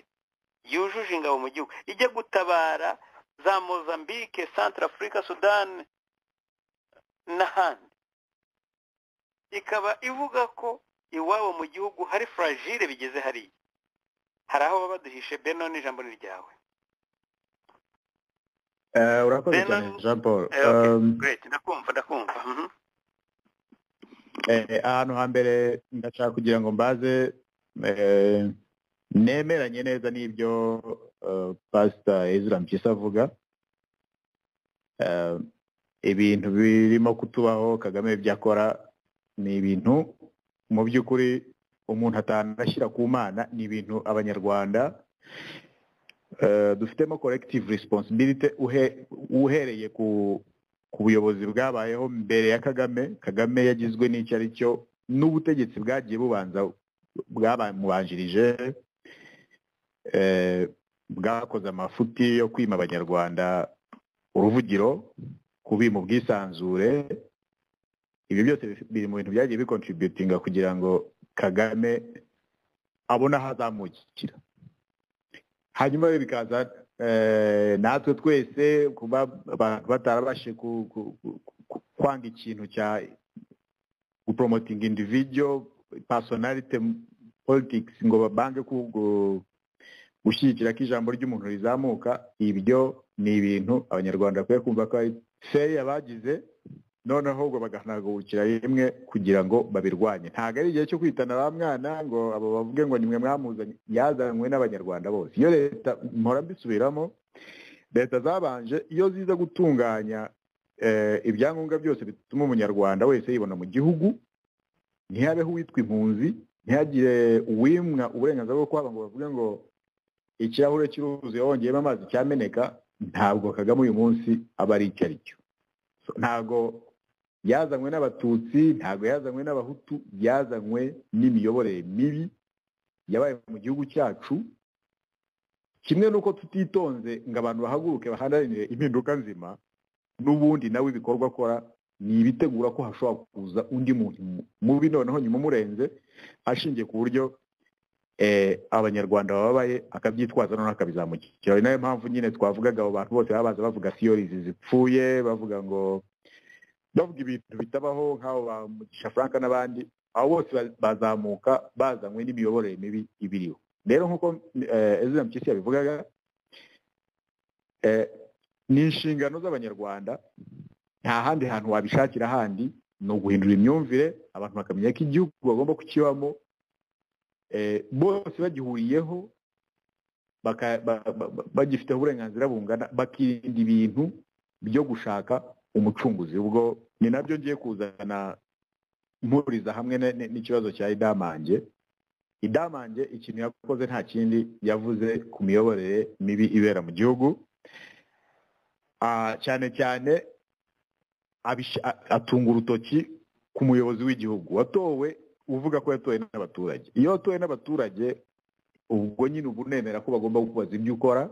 yujuje ingabo mu gihugu ijya gutabara za mozambique centre africa sudan n'ahandi ikaba ivuga ko iwabo mu gihugu hari fragile bigeze hariya hari aho baba baduhishe beno n'ijambo ni ryawe Eh, urakoze Bernard- cyane jean paul Eh, okay. Um, great ndakumva ndakumva mhm. eh, ahantu hambere ndashaka kugira ngo mbaze eh, nemeranye neza n'ibyo eh, pastor ezra mpyisi avuga Eh, ibintu birimo kutubaho kagame byakora ni ibintu mu by'ukuri umuntu atanashyira ku mana ni ibintu abanyarwanda eh, dufitemo collective responsibility uhe- uhereye ku ku buyobozi bwabayeho mbere ya kagame kagame yagizwe n'icyo ari cyo n'ubutegetsi bwagiye bubanza bwabamubanjirije eh, bwakoze amafuti yo kwima abanyarwanda uruvugiro kubima ubwisanzure ibyo byose bif- biri mu bintu byagiye bikontributinga kugira ngo kagame abone aho azamukira hanyuma rero bikaza eh, natwe twese kuba abantu batarabashije ku- ku- ku- ku- kwanga ikintu cya gupromoting individual personality politics ngo babange ku- gu- gushyigikira ko ijambo ry'umuntu rizamuka ibyo ni ibintu abanyarwanda bakwiye kumva ko ari feya bagize none ahubwo baganagurukira rimwe kugira ngo babirwanye ntabwo ari igihe cyo kwitana ba mwana ngo abo bavuge ngo nimwe mwamuzanye yazanywe n'abanyarwanda bose iyo leta mpora mbisubiramo leta zabanje iyo ziza gutunganya eh, ibyangombwa byose bituma umunyarwanda wese yibona mu gihugu ntihabeho uwitwa impunzi ntihagire uwimwa uburenganzira bwo kuhaba ngo bavuge ngo ikirahure cy'uruzi wongeyemo amazi cyameneka ntabwo kagame uyu munsi aba ari icyo ari cyo So, ntabwo yazanywe n'abatutsi ntabwo yazanywe n'abahutu yazanywe n'imiyoborere mibi yabaye mu gihugu cyacu kimwe n'uko tutitonze ngo abantu bahaguruke baharanire impinduka nzima n'ubundi nawe ibikorwa akora ni ibitegura ko hashobora kuza undi muntu mubi noneho nyuma umurenze ashingiye ku buryo eh, abanyarwanda bababaye akabyitwaza noneho akabizamukira ari nayo mpamvu nyine twavugaga abo bantu bose baba baza bavuga siyorizi zipfuye bavuga ngo bavuga ibintu bitabaho nk'abo ba mugisha frank n'abandi abo bose ba- bazamuka bazanywe n'imiyoborere mibi ibiriho rero nk'uko eh, ezra mpyisi yabivugaga eh, ni inshingano z'abanyarwanda nta handi hantu wabishakira ahandi ni uguhindura imyumvire abantu bakamenya ko igihugu bagomba kukibamo eh, bose bagihuriyeho baka- ba- ba- ba- bagifiteho uburenganzira bungana bakirinda ibintu byo gushaka umucunguzi ubwo ni nabyo ngiye kuzana mpuriza hamwe ne- ne- n'ikibazo cya idamange idamange ikintu yakoze nta kindi yavuze ku miyoborere mibi ibera mu gihugu Ah, cyane cyane abish- a- atunga urutoki ku muyobozi w'igihugu watowe uvuga ko yatowe n'abaturage iyo watowe n'abaturage ubwo nyine uba unemera ko bagomba kukubaza ibyo ukora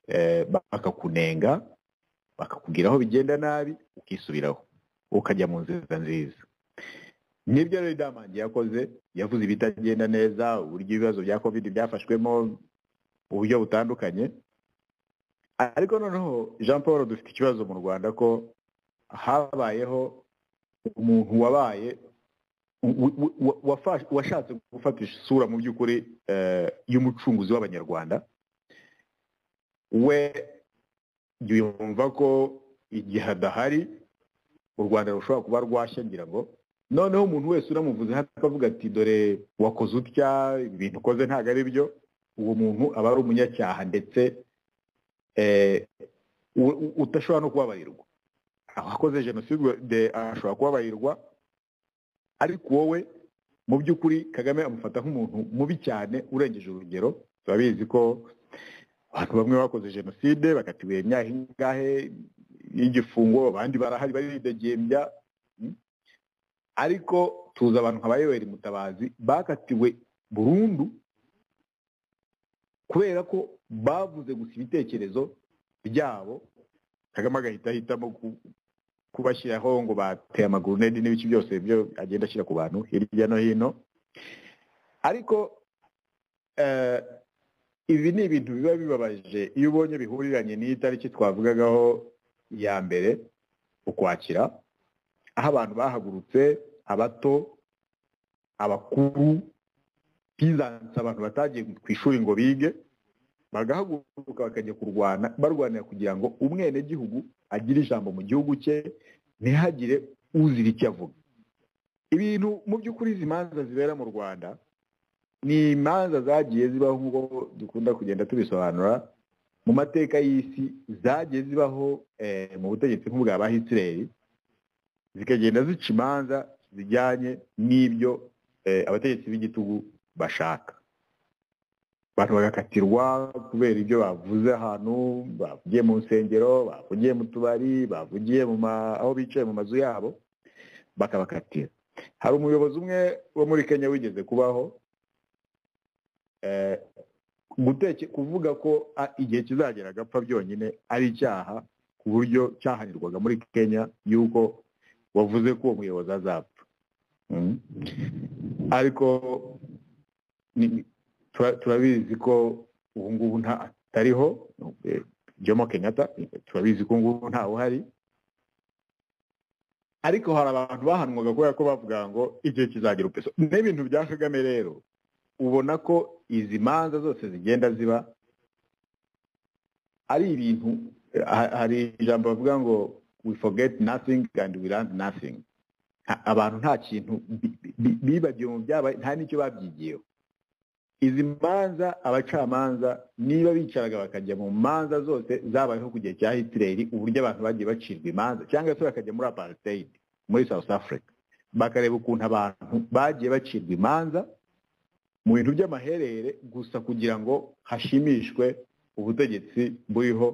eh, bakakunenga bakakubwira aho bigenda nabi ukisubiraho ukajya mu nzira nziza nibyo rero idamange yakoze yavuze ibitagenda neza uburyo ibibazo bya covid byafashwemo uburyo butandukanye ariko noneho jean paul dufite ikibazo mu rwanda ko habayeho umuntu wabaye wa- wa- wa- wafash- washatse gufatisha isura mu by'ukuri eh, y'umucunguzi w'abanyarwanda we yumva ko igihe adahari u rwanda rushobora kuba rwashya ngira ngo noneho umuntu wese uramuvuze akavuga ati dore wakoze utya ibintu ukoze ntabwo ari byo uwo muntu aba ari umunyacyaha ndetse eh, u- u- udashobora no kubabarirwa abakoze jenoside ashobora kubabarirwa ariko wowe mu by'ukuri kagame amufata nk'umuntu mubi cyane urengeje urugero turabizi ko abantu bamwe bakoze jenoside bakatiwe imyaka ingahe y'igifungo abandi barahari baridegembya mm. ariko tuzi abantu nka bayoweri mutabazi bakatiwe burundu kubera ko bavuze gusa ibitekerezo byabo kagame agahita ahitamo ku- kubashyiraho ngo bateye amagurunedi n'ibiki byose byo agenda ashyira ku bantu hirya no hino ariko eh, ibi ni ibintu biba bibabaje iyo ubonye bihuriranye n'iyi tariki twavugagaho ya mbere ukwakira aho abantu bahagurutse abato abakuru bizanse abantu batagiye ku ishuri ngo bige bagahaguruka bakajya kurwana barwanira kugira ngo umwenegihugu agire ijambo mu gihugu cye ntihagire uzira icyo avuga ibintu mu by'ukuri izi manza zibera mu rwanda ni imanza zagiye zibaho nk'uko dukunda kugenda tubisobanura mu mateka y'isi zagiye zibaho eh, mu butegetsi nk'ubwa ba hitileri zikagenda zica imanza zijyanye n'ibyo eh, abategetsi b'igitugu bashaka abantu bagakatirwa kubera ibyo bavuze ahantu bavugiye mu nsengero bavugiye mu tubari bavugiye mu ma- aho bicaye mu mazu yabo bakabakatira hari umuyobozi umwe wo muri kenya wigeze kubaho eh, guteke kuvuga ko a- igihe kizagera agapfa byonyine ari icyaha ku buryo cyahanirwaga muri kenya y'uko wavuze ko uwo muyobozi azapfa Mm. ariko ni- tura- turabizi ko ubu ngubu nta atariho eh, Jomo Kenyatta eh, turabizi ko ubu ngubu ntawe uhari ariko hari abantu bahanwaga kubera ko bavuga ngo igihe kizagira upeso n'ibintu bya Kagame rero ubona ko izi manza zose zigenda ziba ari ibintu eh, ha- hari ijambo bavuga ngo we forget nothing and we learn nothing Nta- abantu nta kintu bi- bi- bibagiwe mu byabaye nta n'icyo babyigiyeho izi manza abacamanza niba bicaraga bakajya mu manza zose zabayeho ku gihe cya hitileri uburyo abantu bagiye bacirwa imanza cyangwa se bakajya muri apartheid muri south africa bakareba ukuntu abantu bagiye bacirwa imanza mu bintu by'amaherere gusa kugira ngo hashimishwe ubutegetsi buriho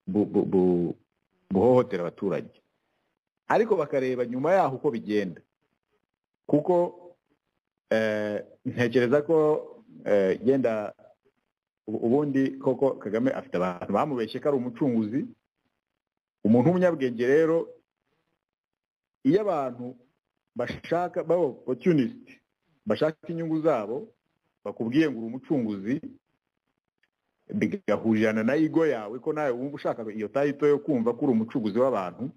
bu- bu- bu- buhohotera abaturage ariko bakareba nyuma yaho uko bigenda kuko eh, ntekereza ko eh, yenda ubu- ubundi koko kagame afite abantu bamubeshye ko ari umucunguzi umuntu w'umunyabwenge rero iyo abantu bashaka baba opportunist bashaka inyungu zabo bakubwiye ngo uri umucunguzi bigahurirana na igo yawe ko nawe wumva ushaka iyo tayito yo kumva ko uri umucuguzi w'abantu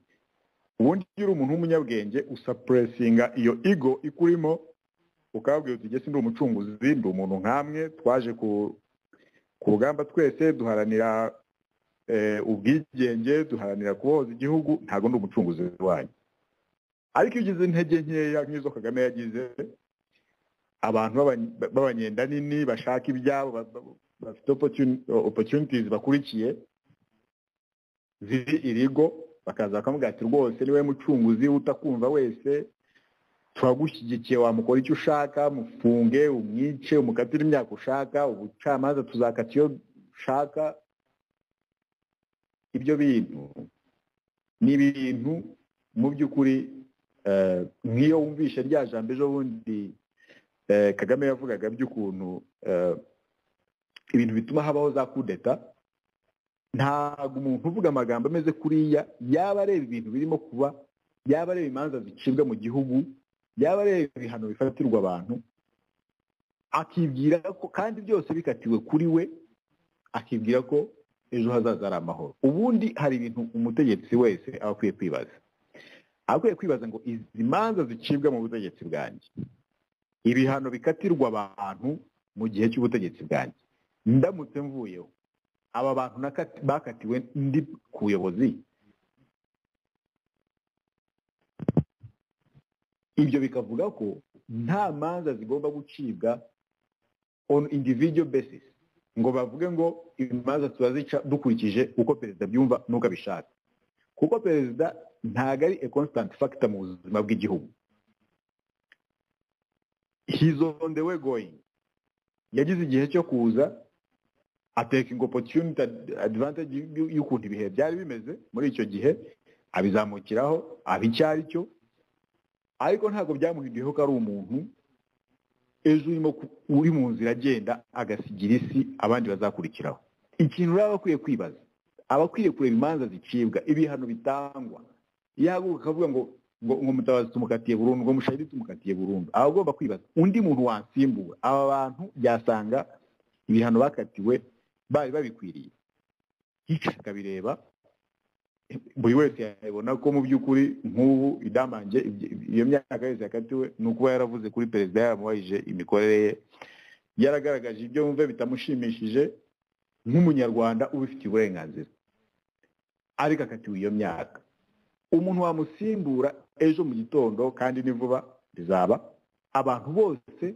ubundi iyo uri umuntu w'umunyabwenge usapuresinga iyo igo ikurimo ukababwira uti jye ndi umucunguzi ndi umuntu nkamwe twaje ku ku rugamba twese duharanira eh, ubwigenge duharanira kubohoza igihugu ntabwo ndi umucunguzi wanyu ariko iyo ugize intege nkeya nk'izo kagame yagize abantu b'aba- b'abanyenda nini bashaka ibyabo ba- ba- bafite opportuni- opportunities bakurikiye ziri irigo bakaza bakamubwira ati rwose niwe mucunguzi utakumva wese turagushyigikiye wamukora icyo ushaka mufunge umwice umukatire imyaka ushaka ubucamanza tuzakata iyo ushaka ibyo bintu ni ibintu mu by'ukuri eh, nk'iyo wumvishe rya jambo ejo bundi eh, kagame yavugaga by'ukuntu eh, ibintu bituma habaho za kudeta ntabwo umuntu uvuga amagambo ameze kuriya yaba areba ibintu birimo kuba yaba areba imanza zicibwa mu gihugu yaba areba ibihano bifatirwa abantu akibwira ko kandi byose bikatiwe kuri we akibwira ko ejo hazaza ari amahoro ubundi hari ibintu umutegetsi wese aba akwiye kwibaza aba akwiye kwibaza ngo izi manza zicibwa mu butegetsi bwanjye ibihano bikatirwa abantu mu gihe cy'ubutegetsi bwanjye ndamutse mvuyeho aba bantu nakati- bakatiwe ndi ku buyobozi ibyo bikavuga ko nta manza zigomba gucibwa on individual basis ngo bavuge ngo imanza turazica dukurikije uko perezida abyumva n'uko abishaka kuko perezida ntabwo ari a constant factor mu buzima bw'igihugu he's on the way going yagize igihe cyo kuza atekinga opportunity ad- advantage y'u- y'ukuntu ibihe byari bimeze muri icyo gihe abizamukiraho aba icyo ari cyo ariko ntabwo byamuhinduyeho ko ari umuntu ejo urimo ku- uri mu nzira agenda agasigira isi abandi bazakurikiraho ikintu rero aba akwiye kwibaza aba akwiye kureba imanza zicibwa ibihano bitangwa yahaguruka akavuga ngo ngo ngo mutabazi tumukatiye burundu ngo mushahidi tumukatiye burundu aba agomba kwibaza undi muntu wansimbura aba bantu yasanga ibihano bakatiwe bari babikwiriye yica akabireba buri wese yabona ko mu by'ukuri nk'ubu idamange ibyo- iyo myaka yose yakatiwe ni ukuba yaravuze kuri perezida yaramubajije imikorere ye yaragaragaje ibyo wumve bitamushimishije nk'umunyarwanda ubifitiye uburenganzira ariko akatiwe iyo myaka umuntu wamusimbura ejo mu gitondo kandi ni vuba bizaba abantu bose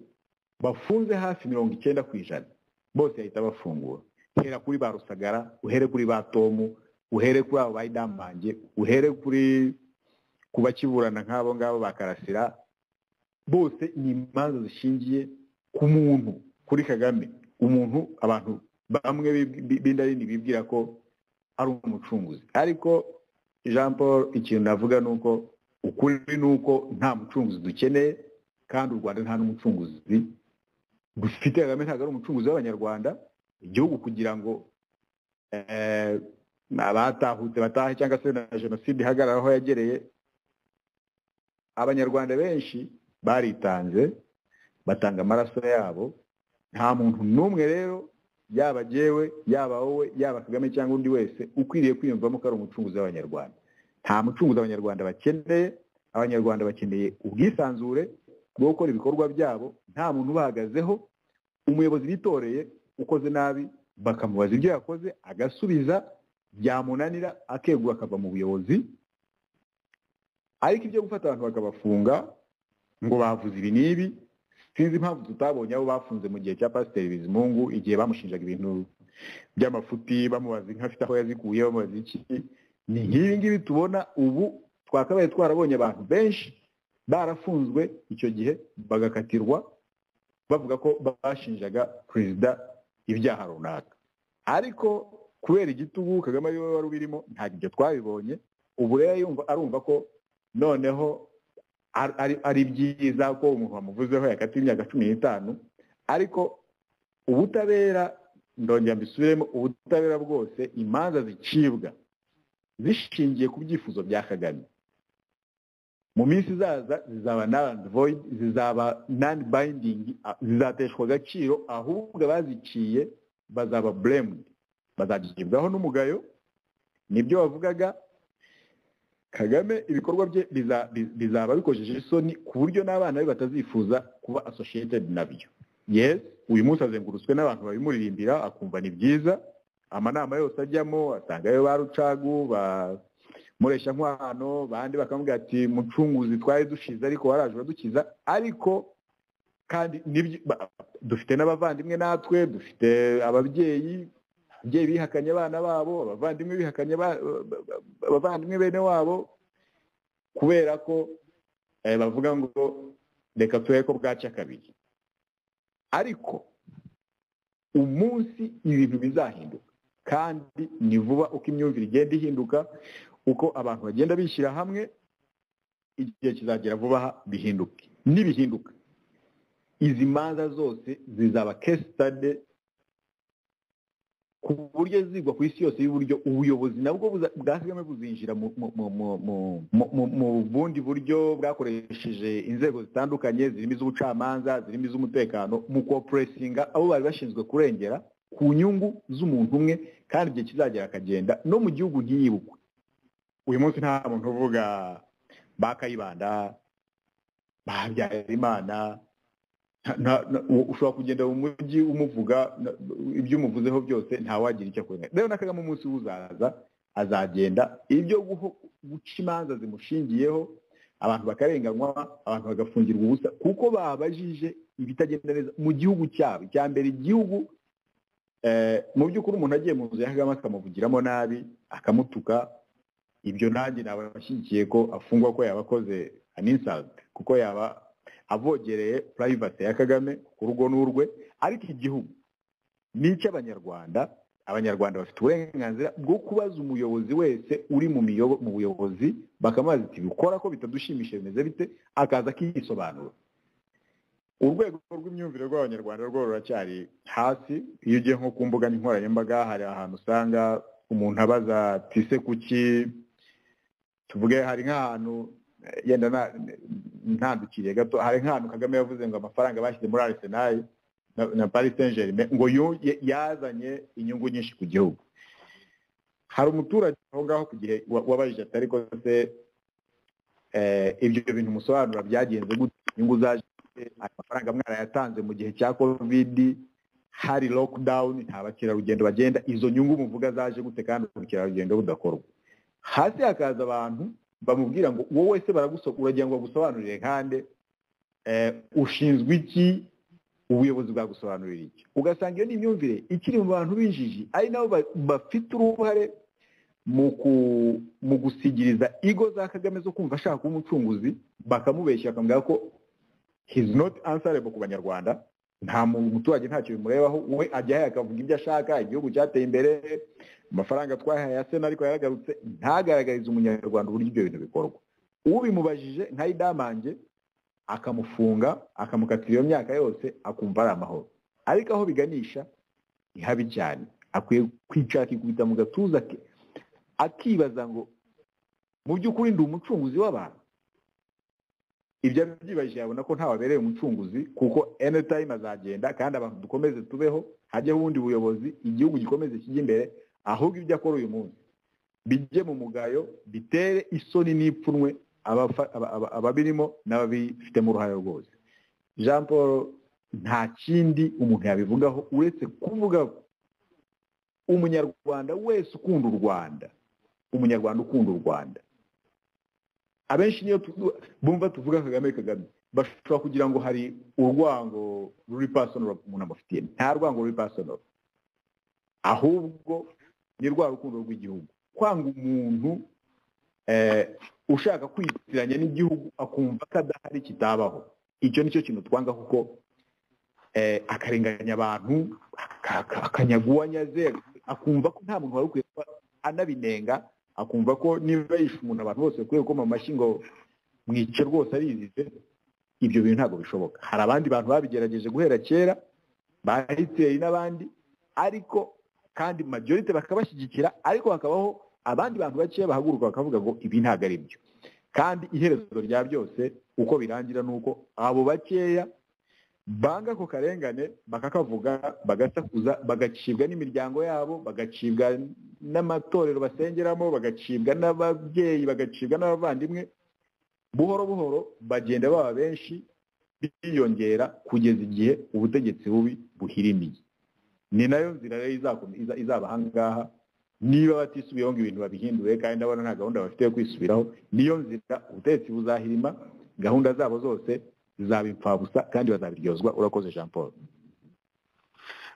bafunze hafi mirongo icyenda ku ijana bose yahita bafungura hera kuri ba rusagara uhere kuri ba tomu uhere kuri abo bayidamange uhere kuri ku bakiburana nk'abo ngabo ba karasira bose ni imanza zishingiye ku muntu kuri kagame umuntu abantu bamwe bib- bi- b'indarini bibwira ko ari umucunguzi ariko jean paul ikintu navuga ni uko ukuri ni uko nta mucunguzi dukeneye kandi u rwanda nta n'umucunguzi dufite kagame ntabwo ari umucunguzi w'abanyarwanda igihugu kugira ngo eh, abatahutse batahe cyangwa se na jenoside ihagarare aho yagereye abanyarwanda benshi baritanze batanga amaraso yabo nta muntu n'umwe rero yaba jyewe yaba wowe yaba kagame cyangwa undi wese ukwiriye kwiyumvamo ko ari umucunguzi w'abanyarwanda nta mucunguzi abanyarwanda bakeneye abanyarwanda bakeneye ubwisanzure bwo gukora ibikorwa byabo nta muntu ubahagazeho umuyobozi bitoreye ukoze nabi bakamubaza ibyo yakoze agasubiza byamunanira akegura akava mu buyobozi ariko ibyo gufata abantu bakabafunga ngo bavuze ibi n'ibi sinzi impamvu tutabonye abo bafunze mu gihe cya pasiteri bizimungu igihe bamushinjaga ibintu by'amafuti bamubaza inka afite aho yazikuye bamubaza iki ni nk'ibi ngibi tubona ubu twakabaye twarabonye abantu benshi barafunzwe icyo gihe bagakatirwa bavuga ko bashinjaga perezida ibyaha runaka ariko kubera igitugu kagame ariwe wari ubirimo ntabwo ibyo twabibonye ubu rero yumva arumva ko noneho ari- ari- ari byiza ko umuntu wamuvuzeho yakatiwe imyaka cumi n'itanu ariko ubutabera ndongera mbisubiremo ubutabera bwose imanza zicibwa zishingiye ku byifuzo bya kagame mu minsi izaza zizaba non void zizaba non binding a- zizateshwa agaciro ahubwo abaziciye bazaba blamed bazagibwaho n'umugayo nibyo wavugaga kagame ibikorwa bye biza- bi- bizaba bikojeje isoni ku buryo n'abana be batazifuza kuba associated nabyo yes uyu munsi azengurutswe n'abantu babimuririmbira akumva ni byiza amanama yose ajyamo asangayo ba rucagu ba muresha nkwano bandi bakamubwira ati mucunguzi twari dushize ariko waraje uradukiza ariko kandi nibyo ba- dufite n'abavandimwe natwe dufite ababyeyi ababyeyi bihakanye abana babo abavandimwe bihakanye ba- ba- ba- abavandimwe bene wabo kubera ko eh, bavuga ngo reka turebe ko bwaca kabiri ariko umunsi ibintu bizahinduka kandi ni vuba uko imyumvire igenda ihinduka uko abantu bagenda bishyira hamwe igihe kizagera vuba aha bihinduke nibihinduka izi manza zose zizaba case study ku buryo zigwa ku isi yose y'uburyo ubuyobozi nabwo buza- bwa kagame buzinjira mu- mu- mu- mu- mu- mu- mu- mu bundi buryo bwakoresheje inzego zitandukanye zirimo iz'ubucamanza zirimo iz'umutekano mu kopuresinga abo bari bashinzwe kurengera ku nyungu z'umuntu umwe kandi igihe kizagera akagenda no mu gihugu ntiyibukwe uyu munsi nta muntu uvuga ba kayibanda ba habyarimana nta- nta- nta- u- ushobora kugenda mu mujyi umuvuga na- ibyo umuvuzeho byose ntawagira icyo akora rero na kagame umunsi we uzaza azagenda ibyo guho- guca imanza zimushingiyeho abantu bakarenganywa abantu bagafungirwa ubusa kuko babajije ibitagenda neza mu gihugu cyabo icya mbere igihugu eh, mu by'ukuri umuntu agiye mu nzu ya kagame akamuvugiramo nabi akamutuka ibyo nanjye naba ashyigikiye ko afungwa ko yaba akoze an insult kuko yaba avogereye purayivate ya kagame ku rugo n'urwe ariko igihugu ni icy'abanyarwanda abanyarwanda bafite uburenganzira bwo kubaza umuyobozi wese uri mu miyobo mu buyobozi bakamubaza iti bikora ko bitadushimishije bimeze bite akaza akiyisobanura urwego rw'imyumvire rw'abanyarwanda rwo ruracyari hasi iyo ugiye nko ku mbuga nkoranyambaga hari ahantu usanga umuntu abaza ati ese kuki tuvuge hari nk'ahantu eh, yenda na- ntandukiriye gato hari nk'ahantu kagame yavuze ngo amafaranga bashyize muri arsenal na- na paris saint germain ngo yu- ye- yazanye inyungu nyinshi ku gihugu hari umuturage aho ngaho ku gihe wa- wabajije atari ko se eh, ibyo bintu musobanura byagenze gute inyungu zaje gute? ayo mafaranga mwarayatanze mu gihe cya covid hari lockdown nta bakerarugendo bagenda izo nyungu muvuga zaje gute kandi ubukerarugendo budakorwa hasi hakaza abantu bamubwira ngo wowe se baraguso uragira ngo bagusobanurire nkande eh, ushinzwe iki ubuyobozi bwagusobanurira iki ugasanga iyo ni imyumvire ikiri mu bantu b'injiji ari nabo ba- bafite uruhare mu ku- mu gusigiriza igo za kagame zo kumva ashaka kuba umucunguzi bakamubeshya bakamubwira ko his not answerable ku banyarwanda nta muntu umuturage ntacyo bimurebaho we ajyayo akavuga ibyo ashaka igihugu cyateye imbere amafaranga twahaye ya sena ariko yaragarutse ntagaragarize umunyarwanda uburyo ibyo bintu bikorwa ubimubajije ntayidamange akamufunga akamukatira iyo myaka yose akumva ari amahoro ariko aho biganisha ni habi cyane akwiye kwicara akikubita mu gatuza ke akibaza ngo mu by'ukuri ndi umucunguzi w'abantu ibyo abyibajije yabona ko ntawabereye umucunguzi kuko anytime azagenda kandi abantu dukomeze tubeho hajyeho ubundi buyobozi igihugu gikomeze kijya imbere ahubwo ibyo akora uyu munsi bijye mu mugayo bitere isoni n'ipfunwe abafa- aba- aba- ababirimo n'ababifitemo uruhare rwose jean paul nta kindi umuntu yabivugaho uretse kuvuga ko umunyarwanda wese ukunda u rwanda umunyarwanda ukunda u rwanda abenshi niyo tu- bumva tuvuga kagame kagame bashobora kugira ngo hari urwango ruri pasonoro umuntu amufitiye nta rwango ruri pasonoro ahubwo ni rwa rukundo rw'igihugu kwanga umuntu eh, ushaka kwitiranya n'igihugu akumva ko adahari kitabaho icyo nicyo kintu twanga kuko eh, akarenganya abantu aka- akanyaguwanya ze akumva ko nta muntu wari ukwiye kuba anabinenga akumva ko niba yishe umuntu abantu bose bakwiye gukoma amashyi ngo mwice rwose arizize ibyo bintu ntabwo bishoboka hari abandi bantu babigerageje guhera kera ba hitleri n'abandi ariko kandi majorite bakabashyigikira ariko hakabaho abandi bantu bakeya bahaguruka bakavuga ngo ibi ntabwo ari byo kandi iherezo rya byose uko birangira ni uko abo bakeya banga ako karengane bakakavuga bagasakuza bagacibwa n'imiryango yabo bagacibwa n'amatorero basengeramo bagacibwa n'ababyeyi bagacibwa n'abavandimwe buhoro buhoro bagenda baba benshi biyongera kugeza igihe ubutegetsi bubi buhirimiye ni nayo nzira rero izakomeza- iza- izaba ahangaha niba batisubiyeho ngo ibintu babihindure kandi ndabona nta gahunda bafite yo kwisubiraho niyo nzira ubutegetsi buzahirima gahunda zabo zose zizaba impfabusa kandi bazabiryozwa urakoze jean paul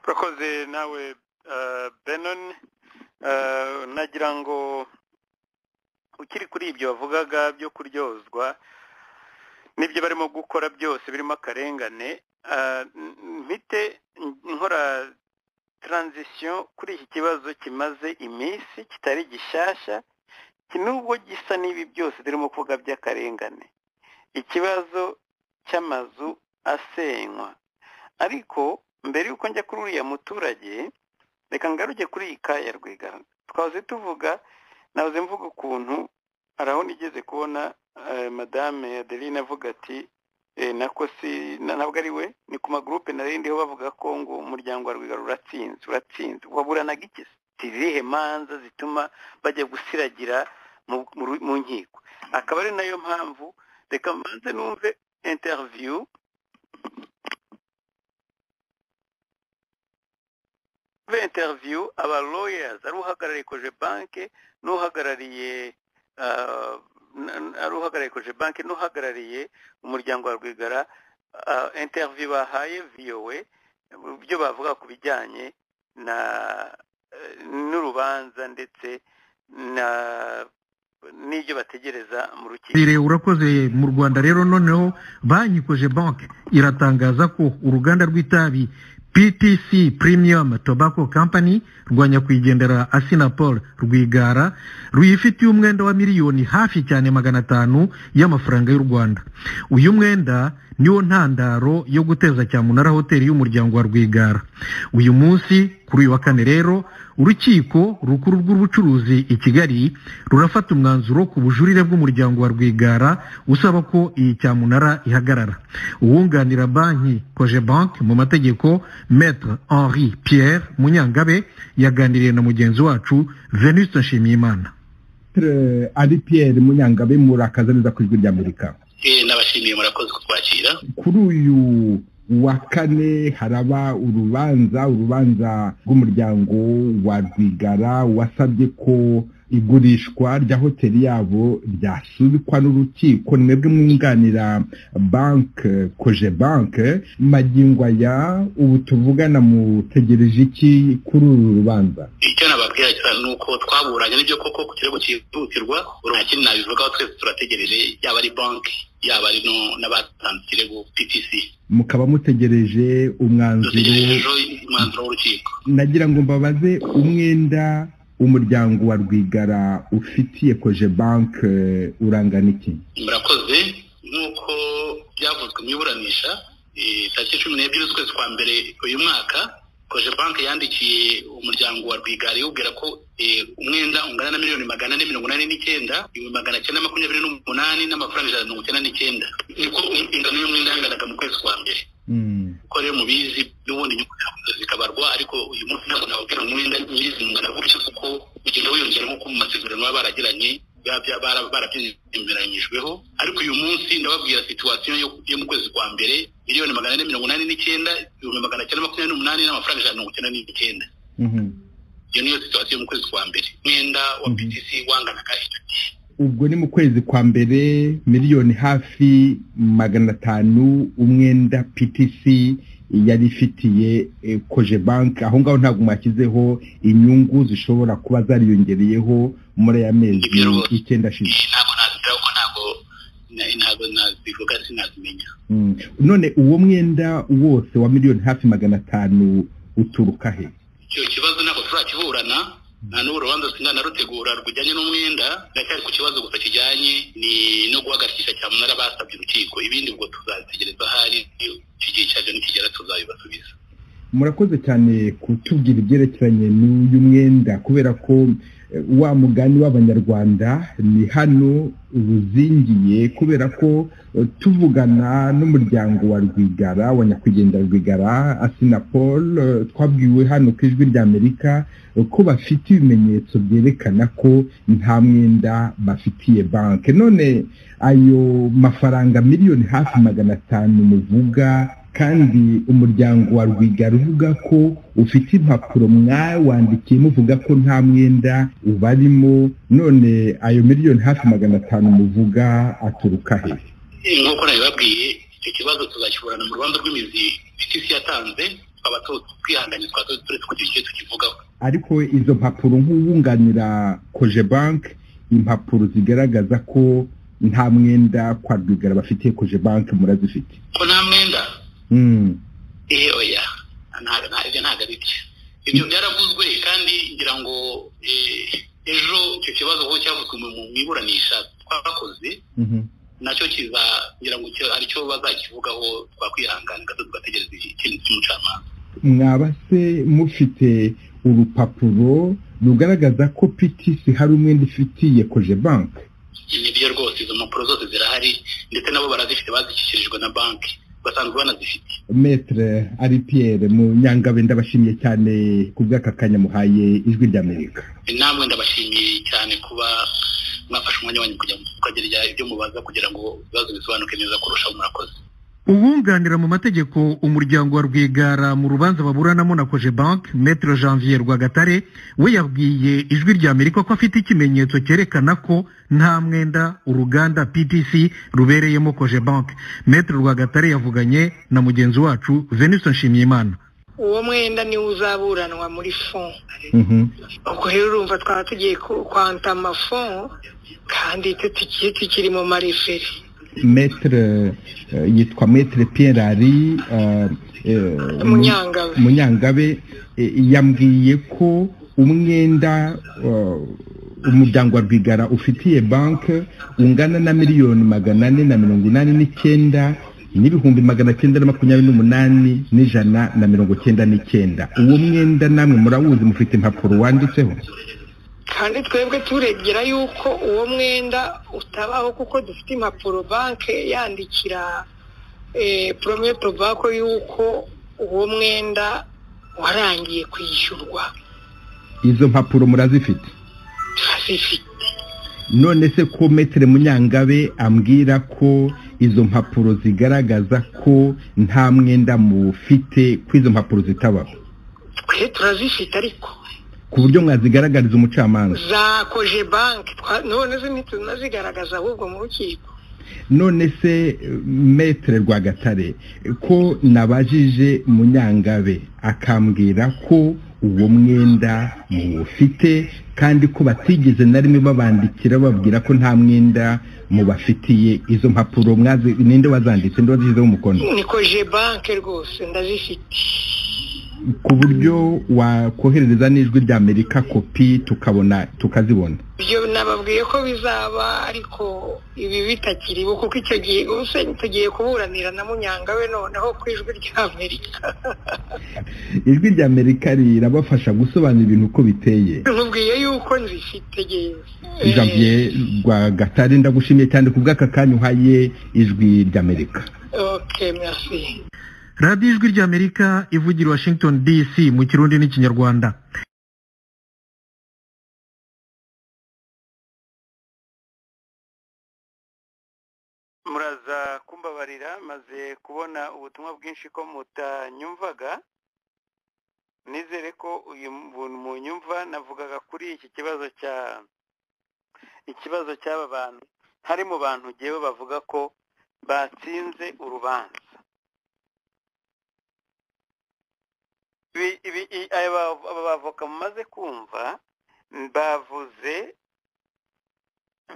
urakoze nawe eh, benon Eh, nagira ngo ukiri kuri ibyo wavugaga byo kuryozwa n'ibyo barimo gukora byose birimo akarengane eh, n- mpite nkora transition kuri iki kibazo kimaze iminsi kitari gishyashya ki- nubwo gisa n'ibi byose turimo kuvuga by'akarengane ikibazo cy'amazu asenywa ariko mbere y'uko njya kuri uriya muturage reka ngaruke kuri iyi kaya rwigara twahoze tuvuga nahoze mvuga ukuntu hari aho nigeze kubona eh, madame adeline avuga ati eh, nako si na- ntabwo ari we ni ku magurupe nari ndiho bavuga ko ngo umuryango wa rwigara uratsinze uratsinze waburanaga iki se? zirihe manza zituma bajya gusiragira mu- mu ru- mu nkiko akaba ari nayo mpamvu reka mbanze numve interview muri interiviyu aba lawyers ari uhagarariye koje banki n'uhagarariye ah, n- n- ari uhagarariye koje banki n'uhagarariye umuryango wa rwigara interiviyu bahaye viyowe byo bavuga ku bijyanye na eh, n'urubanza ndetse na n'ibyo bategereza mu rukiko Ire urakoze mu Rwanda rero noneho banki koje banke iratangaza ko uruganda rw'itabi PTC Premium Tobacco Company rwa nyakwigendera Asinapol Rwigara ruyifitiye umwenda wa miliyoni hafi cyane magana atanu y'amafaranga y'u Rwanda uyu mwenda niwo ntandaro yo guteza cyamunara hoteli y'umuryango wa Rwigara uyu munsi kuri uyu wa kane rero urukiko rukuru rw'ubucuruzi i kigali rurafata umwanzuro ku bujurire bw'umuryango wa rwigara usaba ko iyi cyamunara ihagarara uwunganira banki koje banki mu mategeko maître henri pierre munyangabe yaganiriye na mugenzi wacu venuste nshimiyimana ari piyeri munyangabe murakaza neza ku ijwi ry'amerika nabashimiye murakoze kutwakira kuri uyu wa kane haraba urubanza urubanza rw'umuryango wa rwigara wasabye ko igurishwa rya hoteli yabo ryasubikwa n'urukiko mwebwe mwunganira banke koje banke magingo aya ubu tuvugana mutegereje iki kuri uru rubanza icyo nababwira cyo ni uko twaburanye n'ibyo koko ku kirego cyihutirwa nta kindi nabivugaho twese turategereje yaba ari banki yaba ari no- n'abatanze ikirego ptc mukaba mutegereje umwanzuro dutegereje ejo umwanzuro w'urukiko nagira ngo mbabaze umwenda umuryango wa rwigara ufitiye koje banke urangana iki murakoze nk'uko byavuzwe mu iburanisha eh, tariki cumi n'ebyiri z'ukwezi kwa mbere uyu mwaka koje banki yandikiye umuryango wa rwigara iwubwira ko eh, umwenda ungana na miliyoni magana ane mirongo inani n'icyenda ibihumbi magana cyenda makumyabiri n'umunani n'amafaranga ijana na mirongo icyenda n'icyenda niko ingano y'umwenda yanganaga mu kwezi kwa mbere ko rero mubizi n'ubundi inyungu zakoze zikabarwa ariko uyu munsi ntabwo nababwira umwenda nyirizungana gutyo kuko ugenda wiyongera nk'uko mu masezerano baba baragiranye biba bya- bara- barabyemeranyijweho ariko uyu munsi ndababwira situwasiyo yo yo mu kwezi kwa mbere miliyoni magana ane mirongo inani n'icyenda ibihumbi magana cyenda makumyabiri n'umunani n'amafaranga ijana na mirongo icyenda n'icyenda iyo niyo situwasiyo yo mu kwezi kwa mbere umwenda wa btc wanganaga icyo gihe ubwo ni mu kwezi kwa mbere miliyoni hafi magana atanu umwenda ptc yari ifitiye koje banki aho ngaho ntabwo mwashyizeho inyungu zishobora kuba zariyongereyeho muri aya mezi icyenda ashize ntabwo nazira kuko ntabwo na- ntabwo nazivuga sinazimenya Mm. none uwo mwenda wose wa miliyoni hafi magana atanu uturuka he icyo kibazo ntabwo turakiburana nta n'ubu urubanza sinanarutegura rujyanye n'umwenda ndacyari ku kibazo gusa kijyanye ni no guhagarikisha cyamunara basabye urukiko ibindi ubwo tuzategereza ahari iki gihe cyabyo nikigera tuzabibasubiza murakoze cyane kutubwira ibyerekeranye n'uyu mwenda kubera ko eh, wa mugani w'abanyarwanda ni hano ruzingiye kubera ko eh, tuvugana n'umuryango wa rwigara wa nyakwigendera rwigara asina paul eh, twabwiwe hano ku ijwi ry'amerika eh, ko bafite ibimenyetso byerekana ko nta mwenda bafitiye banki none ayo mafaranga miliyoni hafi magana atanu muvuga kandi umuryango wa rwigara uvuga ko ufite impapuro mwawandikiye muvuga ko nta mwenda ubarimo none ayo miliyoni hafi magana atanu muvuga aturuka he Eh, nk'uko nabibabwiye icyo kibazo tuzakiburana mu rubanza rw'imizi bitisi yatanze twaba tu- twihanganye twaba tu- turetse kugira icyo tukivugaho ariko izo mpapuro nk'uwunganira koje banki impapuro zigaragaza ko nta mwenda kwa rwigara bafitiye koje banki murazifite ko nta mwenda Mm. eh oya nta- nta- ibyo ntabwo ari byo ibyo byaravuzwe kandi ngira ngo eh, ejo icyo kibazo kuko cyavuzwe mu mu iburanisha twakoze Mhm. nacyo kiza ngira ngo icyo- ari cyo bazakivugaho twakwihangana gato tugategereza ikindi cy'umucamanza mwaba se mufite urupapuro rugaragaza ko PTC hari umwenda ifitiye koje banki nibyo rwose izo mpapuro zose zirahari ndetse nabo barazifite bazishyikirijwe na banki basanzwe banazifite metre ari Pierre mu nyangabe ndabashimiye cyane ku bw'aka kanya muhaye ijwi ry'amerika namwe ndabashimiye cyane kuba mwafashe umwanya wanyu kujya mukagerya ibyo mubaza kugira ngo ibibazo bisobanuke neza kurushaho murakoze uwunganira mu mategeko umuryango wa rwigara mu rubanza baburanamo na koje banki metero janvier rwagatare we yabwiye ijwi ry'amerika ko afite ikimenyetso cyerekana ko nta mwenda uruganda ptc rubereyemo koje banki metero rwagatare yavuganye na mugenzi wacu venison nshimiyimana uwo mwenda niwo uzaburanwa muri fon Mhm. ubwo rero urumva twaba tugiye ku- kwanta amafon kandi tugiye tukiri mu mareferi metre eh, yitwa metre Pierre ari eh, eh, Munyangabe. munyangabe eh, yambwiye ko umwenda eh, umuryango wa rwigara ufitiye banki ungana na miliyoni magana ane na mirongo inani n'icyenda n'ibihumbi magana cyenda na makumyabiri n'umunani n'ijana na mirongo cyenda n'icyenda uwo mwenda namwe murawuzi mufite impapuro wanditseho kandi twebwe turegera yuko uwo mwenda utabaho kuko dufite impapuro banki yandikira porometo bako yuko uwo mwenda warangiye kwishyurwa izo mpapuro murazifite turazifite none se ko metere munyangabe ambwira ko izo mpapuro zigaragaza ko nta mwenda mufite ko izo mpapuro zitabaho twe turazifite ariko ku buryo mwazigaragariza umucamanza za koje banki twa- none zo ntitunazigaragaza ahubwo mu rukiko none se metere rwagatare ko nabajije munyangabe akambwira ko uwo mwenda muwufite kandi ko batigeze na rimwe babandikira bababwira ko nta mwenda mubafitiye izo mpapuro mwazi ninde wazanditse ninde wazishyizeho umukono ni koje banki rwose ndazifite ku buryo wakoherereza n'ijwi rya amerika kopi tukabona tukazibona ibyo nababwiye ko bizaba ariko ibi bitakiriho kuko icyo gihe ubuse tugiye kuburanira na munyangawe noneho ku ijwi ry'amerika ijwi rya amerika rirabafasha gusobanura ibintu uko biteye mubwiye yuko nzifite yewe janvier rwagatare ndagushimiye cyane ku bw'aka kanya uhaye ijwi rya amerika ok merci radiyo ijwi ry'amerika ivugira i washington dc mu kirundi n'ikinyarwanda muraza kumbabarira maze kubona ubutumwa bwinshi ko mutanyumvaga nizere ko uyu buntu munyumva navugaga kuri iki kibazo cya ikibazo cy'aba bantu hari mu bantu ngewe bavuga ko batsinze urubanza aba bavoka mumaze kumva bavuze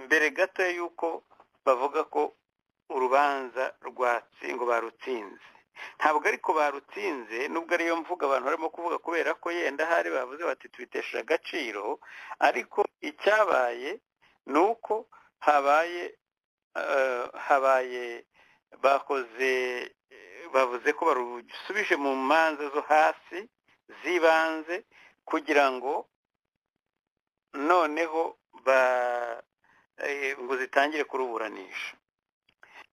mbere gato y'uko bavuga ko urubanza rwatsi ngo barutsinze ntabwo ariko barutsinze nubwo ariyo mvuga abantu barimo kuvuga kubera ko yenda hari bavuze bati tubitesha agaciro ariko icyabaye ni uko habaye habaye bakoze bavuze ko barusubije mu manza zo hasi z'ibanze kugira ngo noneho ngo zitangire kuruburanisha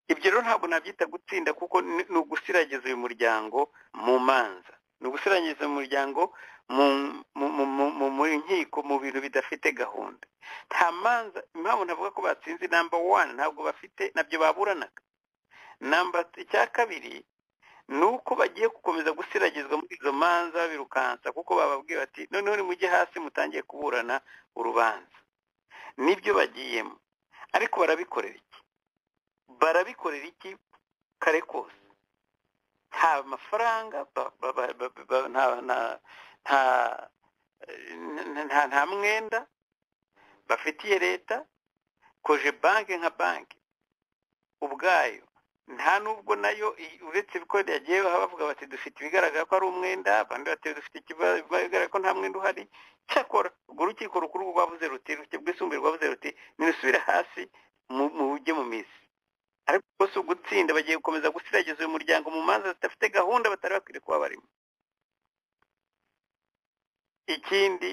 ibyo rero ntabwo nabyita gutsinda kuko ni ugusiragiza uyu muryango mu manza ni ugusiragiza umuryango mu nkiko mu bintu bidafite gahunda nta manza impamvu navuga ko batsinze namba wani ntabwo bafite nabyo baburanaga namba icya kabiri ni uko bagiye gukomeza gusiragizwa muri izo manza birukansa kuko bababwiye bati noneho nimujye hasi mutangiye kuburana urubanza nibyo bagiyemo ariko barabikorera iki barabikorera iki kare kose nta mafaranga nta mwenda bafitiye leta koje banki nka banki ubwayo nta nubwo nayo uretse ko yagiye bavuga bati dufite ibigaragara ko ari umwenda abandi bati dufite ikigaragara ko nta mwenda uhari cyakora urwo rukiko rukuru rwavuze ruti rufite bwisumbuye rwavuze ruti nirusubire hasi mu bujye mu mizi ariko rwose ugutsinda bagiye gukomeza gusiragiza uyu muryango mu manza zidafite gahunda batari bakwiriye kuba barimo ikindi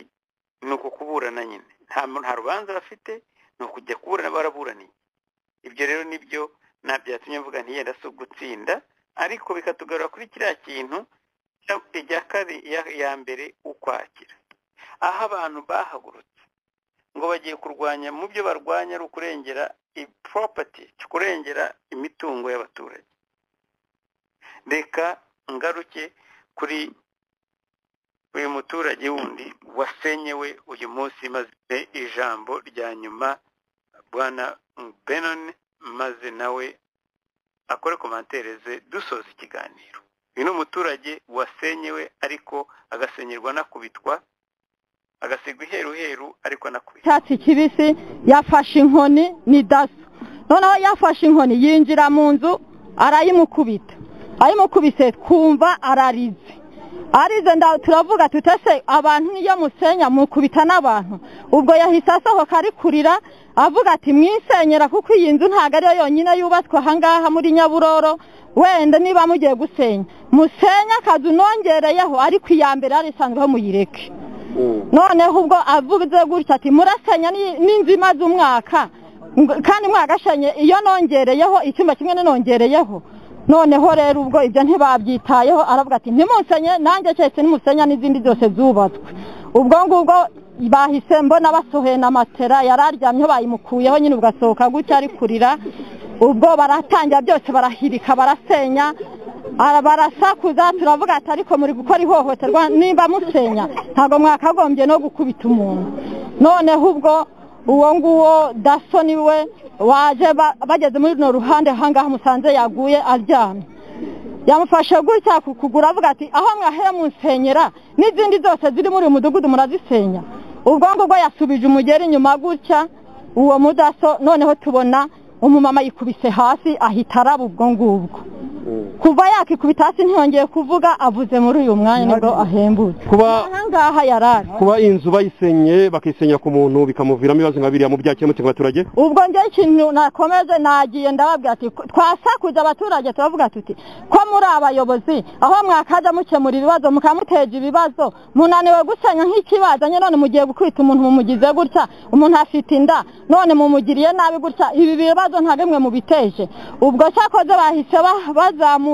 ni ukukuburana nyine nta rubanza bafite ni ukujya kuburana baraburaniye ibyo rero nibyo ntabyatumye mvuga ntiyenda si ugutsinda ariko bikatugarura kuri kiriya kintu ijya kare ya mbere ukwakira aho abantu bahagurutse ngo bagiye kurwanya mu byo barwanya ari ukurengera ipropati kurengera imitungo y'abaturage reka ngaruke kuri uyu muturage wundi wasenyewe uyu munsi maze ijambo rya nyuma bwana benoni maze nawe akore komantereze dusoza ikiganiro uyu ni umuturage wasenyewe ariko agasenyerwa anakubitwa agasigwa iheruheru ariko anakubitwa icyatsi kibisi yafashe inkoni ni daso noneho yafashe inkoni yinjira mu nzu arayimukubita ayimukubise twumva ararize arize turavuga tutese abantu niyo musenya mukubita n'abantu ubwo yahise asohoka ari kurira avuga ati mwisenyera kuko iyi nzu ntabwo ariyo yonyine yubatswe ahangaha muri nyaburoro wenda niba mugiye gusenya musenya akazu nongereyeho ariko iya mbere yari isanzweho muyireke noneho ubwo avuze gutya ati murasenya n'inzu imaze umwaka kandi mwagasenye iyo nongereyeho icyumba kimwe n'inongereyeho noneho rero ubwo ibyo ntibabyitayeho aravuga ati ntimusenye nanjye keretse n'imusenya n'izindi zose zubatswe ubwo ngubwo bahise mbona basohoye na matera yari aryamyeho bayimukuyeho nyine ugasohoka gutya ari kurira ubwo baratangira byose barahirika barasenya barasakuza turavuga ati ariko muri gukora ihohoterwa nimba musenya ntabwo mwakagombye no gukubita umuntu noneho ubwo uwo nguwo daso niwe waje bageze muri runo ruhande ahangaha musanze yaguye aryamye yamufashe gutya ku kugura avuga ati aho mwahera musenyera n'izindi zose ziri muri uyu mudugudu murazisenya ubwo ngubwo yasubije umugeri inyuma gutya uwo mudaso noneho tubona umumama yikubise hasi ahita araba ubwo ngubwo kuva yakikubita hasi ntiyongeye kuvuga avuze muri uyu mwanya nibwo ahembutse kuba ahangaha yarari kuba inzu bayisenye bakisenyera ku muntu bikamuviramo ibibazo nka biriya mu byakemutse ku baturage ubwo njyewe ikintu nakomeze nagiye ndababwira ati twasakuza abaturage turavuga tuti ko muri abayobozi aho mwakaza mukemura ibibazo mukamuteje ibibazo munaniwe gusenya nk'ikibazanye none mugiye gukubita umuntu mumugize gutya umuntu afite inda none mumugiriye nabi gutya ibi bibazo nta bimwe mubiteje ubwo cyakoze bahise bazamuka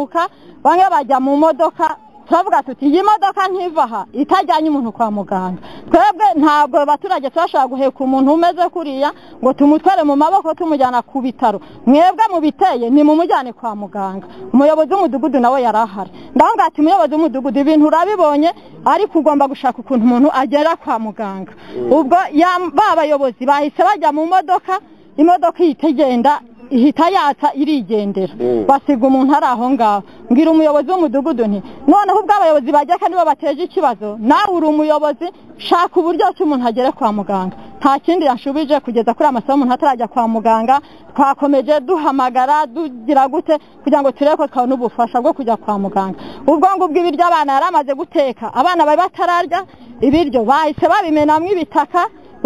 bamwe bajya mu modoka turavuga tuti iyi modoka nkiva aha itajyanye umuntu kwa muganga twebwe ntabwo abaturage turashobora guheka umuntu umeze kuriya ngo tumutware mu maboko tumujyana ku bitaro mwebwe mu biteye ni mumujyane kwa muganga umuyobozi w'umudugudu nawe yari ahari ndavuga ati umuyobozi w'umudugudu ibintu urabibonye ariko ugomba gushaka ukuntu umuntu agera kwa muganga ubwo ya- ba bayobozi bahise bajya mu modoka imodoka ihita igenda ihita yatsa irigendera Mm. basiga umuntu ari aho ngaho mbwira umuyobozi w'umudugudu nti noneho ubwo abayobozi bajya kandi bo bateje ikibazo nawe uri umuyobozi shaka uburyo ki umuntu agere kwa muganga nta kindi yashubije kugeza kuri amasaha umuntu atarajya kwa muganga twakomeje duhamagara dugira gute kugira ngo turebe ko twabona ubufasha bwo kujya kwa muganga ubwo ngubwo ibiryo abana yari amaze guteka abana bari batararya ibiryo bahise babimenamo ibitaka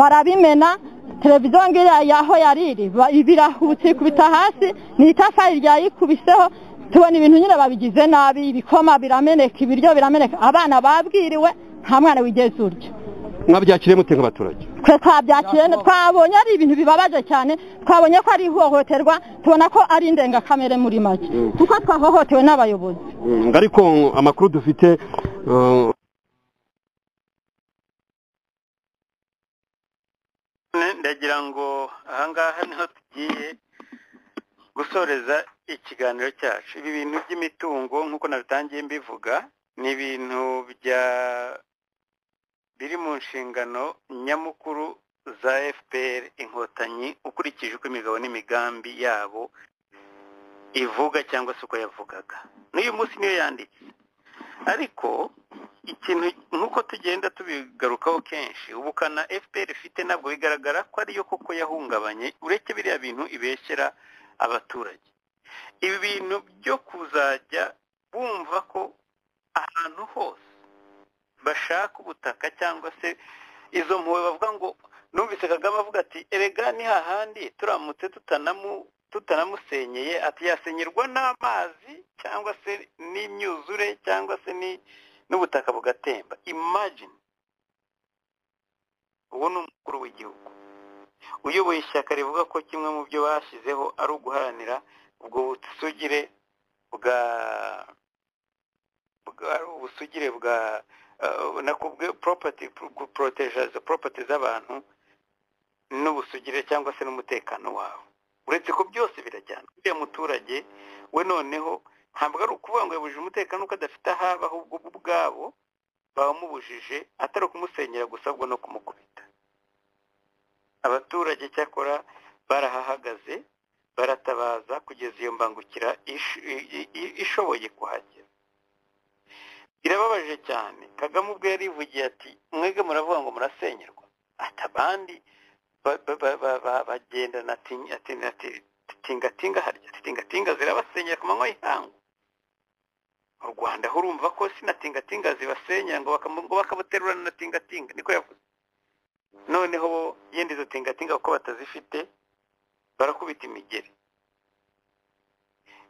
barabimena televiziyo ngiriya yaho yariri birahutse ikubita hasi ni itafari ryayikubiseho tubona ibintu nyine babigize nabi ibikoma birameneka ibiryo birameneka abana babwiriwe nta mwana wigeze urya mwabyakiriye mute nk'abaturage twe twabyakiriye twabonye ari ibintu bibabaje cyane twabonye ko ari ihohoterwa tubona ko ari indengakamere muri make kuko twahohotewe n'abayobozi Mm, ariko amakuru dufite uh, Ne- ndagira ngo ahangaha niho tugiye gusoreza ikiganiro cyacu ibi bintu by'imitungo nk'uko nabitangiye mbivuga ni ibintu bya biri mu nshingano nyamukuru za fpr inkotanyi ukurikije uko imigabo n'imigambi yabo ivuga cyangwa se uko yavugaga n'uyu munsi niyo yanditse ariko ikintu nk'uko tugenda tubigarukaho kenshi ubukana fpr ifite ntabwo bigaragara ko ariyo koko yahungabanye uretse biriya bintu ibeshyera abaturage ibi bintu byo kuzajya bumva ko ahantu hose bashaka ubutaka cyangwa se izo mpuwe bavuga ngo numvise kagame avuga ati erega ni hahandi turamutse tutanamu tutanamusenyeye ati yasenyerwa n'amazi cyangwa se n'imyuzure cyangwa se ni n'ubutaka bugatemba imagine uwo ni umukuru w'igihugu uyoboye ishyaka rivuga ko kimwe mu byo bashyizeho ari uguharanira ubwo busugire bwa bwa ubusugire bwa eh, nako bwe property proteja property z'abantu n'ubusugire cyangwa se n'umutekano wabo uretse ko byose birajyana uriya muturage we noneho ntabwo ari ukuvuga ngo yabujije umutekano kuko adafite aho aba ahubwo bo ubwabo bawumubujije atari ukumusenyera gusa ahubwo no kumukubita abaturage cyakora barahahagaze baratabaza kugeza iyo mbangukira ish- i- i- i- ishoboye kuhagera birababaje cyane kagame ubwo yarivugiye ati mwege muravuga ngo murasenyerwa ati abandi ba- ba- ba- ba- ba- bagendana ati- ati- ati- tingatinga harya ati tingatinga zirabasenyera ku manywa y'ihangu mu rwanda ho urumva ko sina tingatinga zibasenyera ngo bakamu- ngo bakabuterurana na tingatinga niko yavuze noneho bo yenda izo tingatinga kuko batazifite barakubita imigeri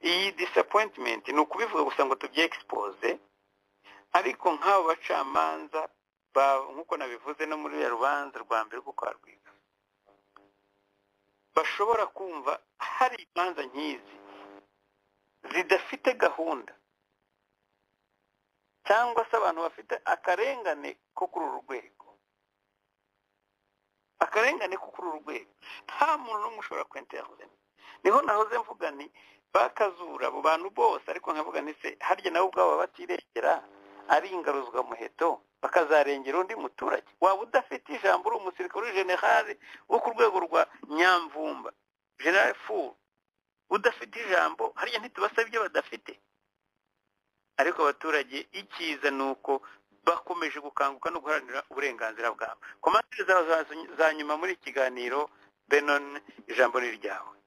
iyi disappointment ni ukubivuga gusa ngo tubye expose ariko nk'abo bacamanza ba- nk'uko nabivuze no muri ya rubanza rwa mbere rwo kwa rwiga bashobora kumva hari imanza nk'izi zidafite gahunda cyangwa se abantu bafite akarengane ko kuri uru rwego akarengane ko kuri uru rwego nta muntu n'umwe ushobora kwenterinete niho nahoze mvuga ni bakazura abo bantu bose ariko nkavuga ni se harya nabo ubwabo baba batirengera ari ingaruzwa muheto bakazarengera undi muturage waba udafite ijambo uri umusirikare uri generale wo ku rwego rwa nyamvumba generale furu udafite ijambo hariya ntitubasaba ibyo badafite ariko abaturage icyiza ni uko bakomeje gukanguka no guharanira uburenganzira bwabo komantere zawe za- za nyuma muri iki kiganiro benon ijambo ni iryawe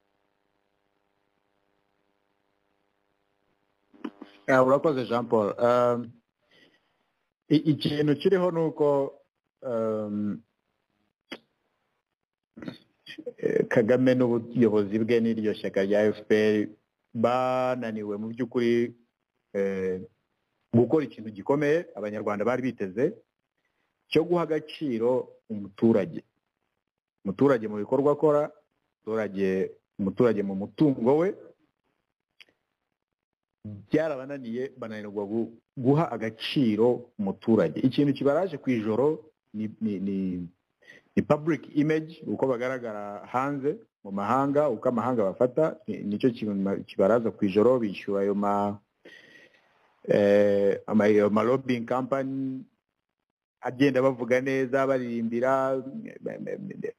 Ah, urakoze jean paul Um, i- ikintu kiriho ni uko um, eh, kagame n'ubuyobozi bwe n'iryo shyaka rya fpr bananiwe mu by'ukuri eh, gukora ikintu gikomeye abanyarwanda bari biteze cyo guha agaciro umuturage umuturage mu bikorwa akora umuturage umuturage mu mutungo we byarabananiye bananirwa guha agaciro umuturage ikintu kibaraje ku ijoro ni ni ni ni public image uko bagaragara hanze mu mahanga uko amahanga bafata ni- nicyo kintu kibaraza ku ijoro bishyura ayo ma eh, ama- ayo ma lobbying company agenda bavuga neza baririmbira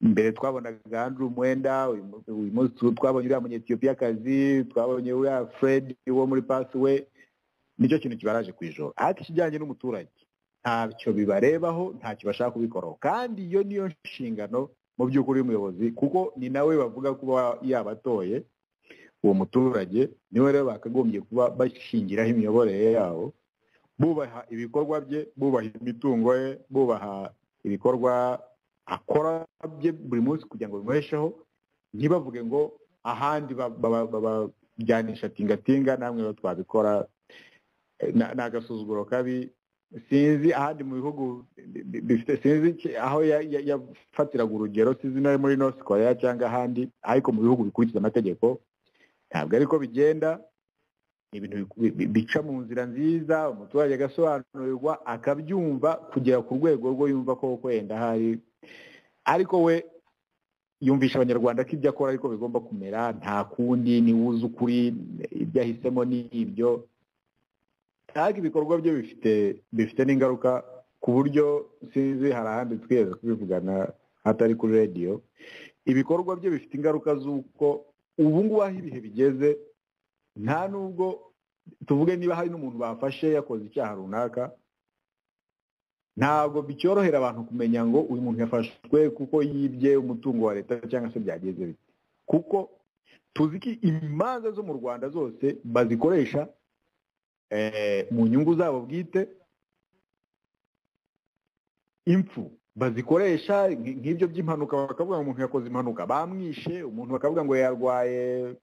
mbere twabonaga Andrew Mwenda uyu mu- uyu munsi twabonye uriya munyetiyopiyakazi twabonye uriya Fred wo muri pasiwe nicyo kintu kibaraje ku ijoro ariko ikijyanye n'umuturage ntacyo bibarebaho ntacyo bashaka kubikoraho kandi iyo niyo nshingano mu by'ukuri y'umuyobozi kuko ni nawe bavuga kuba yabatoye uwo muturage niwe rero bakagombye kuba bashingiraho imiyoborere yabo bubaha ibikorwa bye bubaha imitungo ye bubaha ibikorwa akora bye buri munsi kugira ngo bimuhesheho ntibavuge ngo ahandi ba- ba- ba- babajyanisha tingatinga namwe rero twabikora Eh, na- ni agasuzuguro kabi sinzi ahandi mu bihugu bi- bi- bifite sinzi ki- aho ya- ya- yafatiraga urugero sinzi no muri north korea cyangwa ahandi ariko mu bihugu bikurikiza amategeko ntabwo ariko bigenda ni ibintu bi- bi- bica mu nzira nziza umuturage agasobanurirwa akabyumva kugera ku rwego rwo yumva ko wenda hari ariko we yumvisha abanyarwanda ko ibyo akora ariko bigomba kumera nta kundi ni we uzi ukuri ibyo ahisemo ni ibyo ariko ibikorwa bye bifite bifite n'ingaruka ku buryo sinzi hari ahandi twigeze kubivugana hatari kuri radiyo ibikorwa bye bifite ingaruka z'uko ubu ngubu aho ibihe bigeze nta nubwo tuvuge niba hari n'umuntu bafashe yakoze icyaha runaka ntabwo bicyorohera abantu kumenya ngo uyu muntu yafashwe kuko yibye umutungo wa leta cyangwa se byagenze bite kuko tuzi ko imanza zo mu rwanda zose bazikoresha eh, mu nyungu zabo bwite impfu bazikoresha nk- nk'ibyo by'impanuka bakavuga ngo umuntu yakoze impanuka bamwishe umuntu bakavuga ngo yarwaye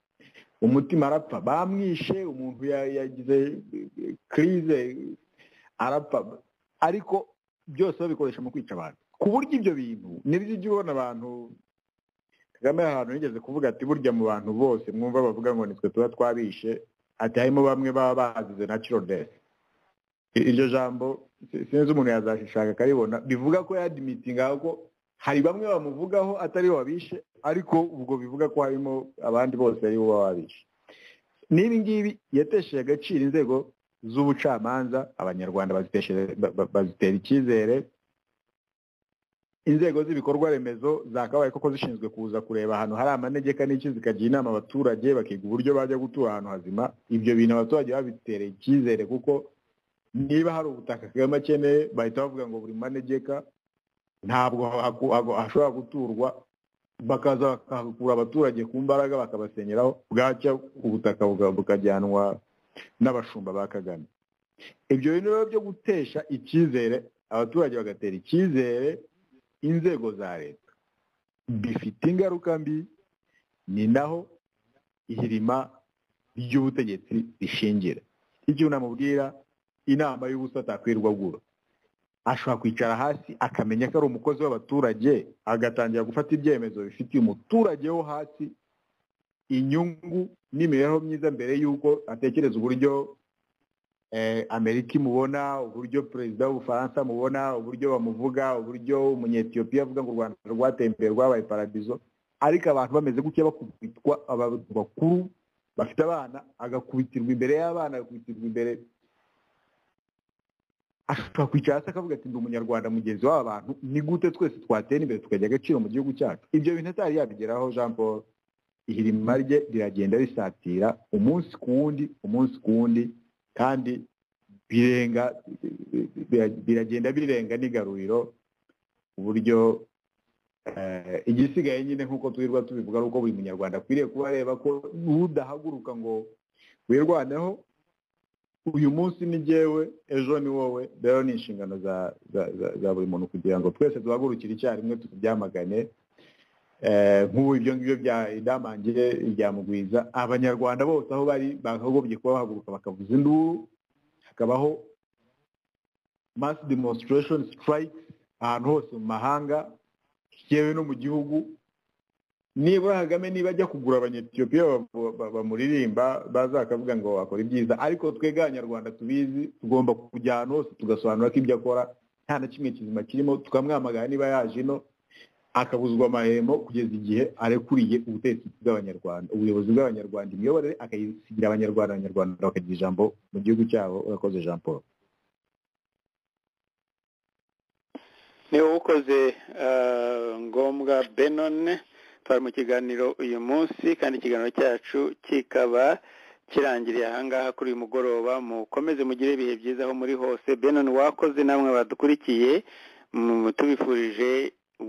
umutima arapfa bamwishe umuntu ya- yagize kirize arapfa ariko byose babikoresha mu kwica abantu ku buryo ibyo bintu nibyo ujya ubona abantu kagame hari ahantu yigeze kuvuga ati burya mu bantu bose mwumva bavuga ngo nitwe tuba twabishe ati harimo bamwe baba bazize natural death I- iryo jambo si- sinzi umuntu yazashishaka akaribona bivuga ko yadimitingaho ko hari bamwe bamuvugaho atari bo babishe ariko ubwo bivuga ko harimo abandi bose ari bo baba babishe n'ibi ngibi yatesheje agaciro inzego z'ubucamanza abanyarwanda baziteshe- ba- ba- bazitera icyizere inzego z'ibikorwa remezo zakabaye koko zishinzwe kuza kureba ahantu hari amanegeka n'iki zikagira inama abaturage bakiga uburyo bajya gutura ahantu hazima ibyo bintu abaturage babitereye icyizere kuko niba hari ubutaka Kagame akeneye bahita bavuga ngo buri manegeka ntabwo haku- haku- hashobora guturwa bakaza bakahakura abaturage ku mbaraga bakabasenyeraho bwacya ubutaka buka- bukajyanwa n'abashumba ba kagame ibyo bintu rero byo gutesha icyizere abaturage bagatera icyizere inzego za leta bifite ingaruka mbi ni naho ihirima ry'ubutegetsi rishingira icyo unamubwira inama y'ubusa atakwirwa agura ashobora kwicara hasi akamenya ko ari umukozi w'abaturage agatangira gufata ibyemezo bifitiye umuturage wo hasi inyungu n'imibereho myiza mbere y'uko atekereza uburyo eh, amerika imubona uburyo perezida w'ubufaransa amubona uburyo bamuvuga uburyo umunyetiyopiya avuga ngo u rwanda rwateye imbere rwabaye paradizo ariko abantu bameze gutya bakubitwa abantu bakuru bafite abana agakubitirwa imbere y'abana agakubitirwa imbere ashobora kwicara hasi akavuga ati ndi umunyarwanda mugenzi w'aba bantu ni gute twese twatera imbere tukagira agaciro mu gihugu cyacu ibyo bintu atari yabigeraho jean paul ihirima rye riragenda risatira umunsi ku wundi umunsi ku wundi kandi birenga bira- biragenda birenga n'igaruriro ku buryo eh, igisigaye nyine nk'uko twirwa tubivuga ari uko buri munyarwanda akwiriye kuba areba ko udahaguruka ngo wirwaneho uyu munsi ni jyewe ejo ni wowe rero ni inshingano za za- za- za buri muntu kugira ngo twese duhagurukire icyarimwe tubyamagane Eh, nk'ubu ibyo ngibyo bya idamangiye ibya mugwiza abanyarwanda bose aho bari bakagombye kuba bahaguruka bakavuza induru hakabaho mass demonstration strike ahantu hose mu mahanga yewe no mu gihugu nibura kagame niba ajya kugura abanyetiyopiya bamuririmba baza bakavuga ngo wakora ibyiza ariko twebwe abanyarwanda tubizi tugomba kujya ahantu hose tugasobanura ko ibyo akora nta na kimwe kizima kirimo tukamwamagara niba yaje ino akabuzwa amahemo kugeza igihe arekuriye ubutegetsi bw'abanyarwanda ubuyobozi bw'abanyarwanda imiyoborere akayisigira abanyarwanda abanyarwanda bakagira ijambo mu gihugu cyabo urakoze jean paul ni wowe ukoze ngombwa benone twari mu kiganiro uyu munsi kandi ikiganiro cyacu kikaba kirangiriye ahangaha kuri uyu mugoroba mukomeze mugire ibihe byiza aho muri hose benone wakoze namwe badukurikiye tubifurije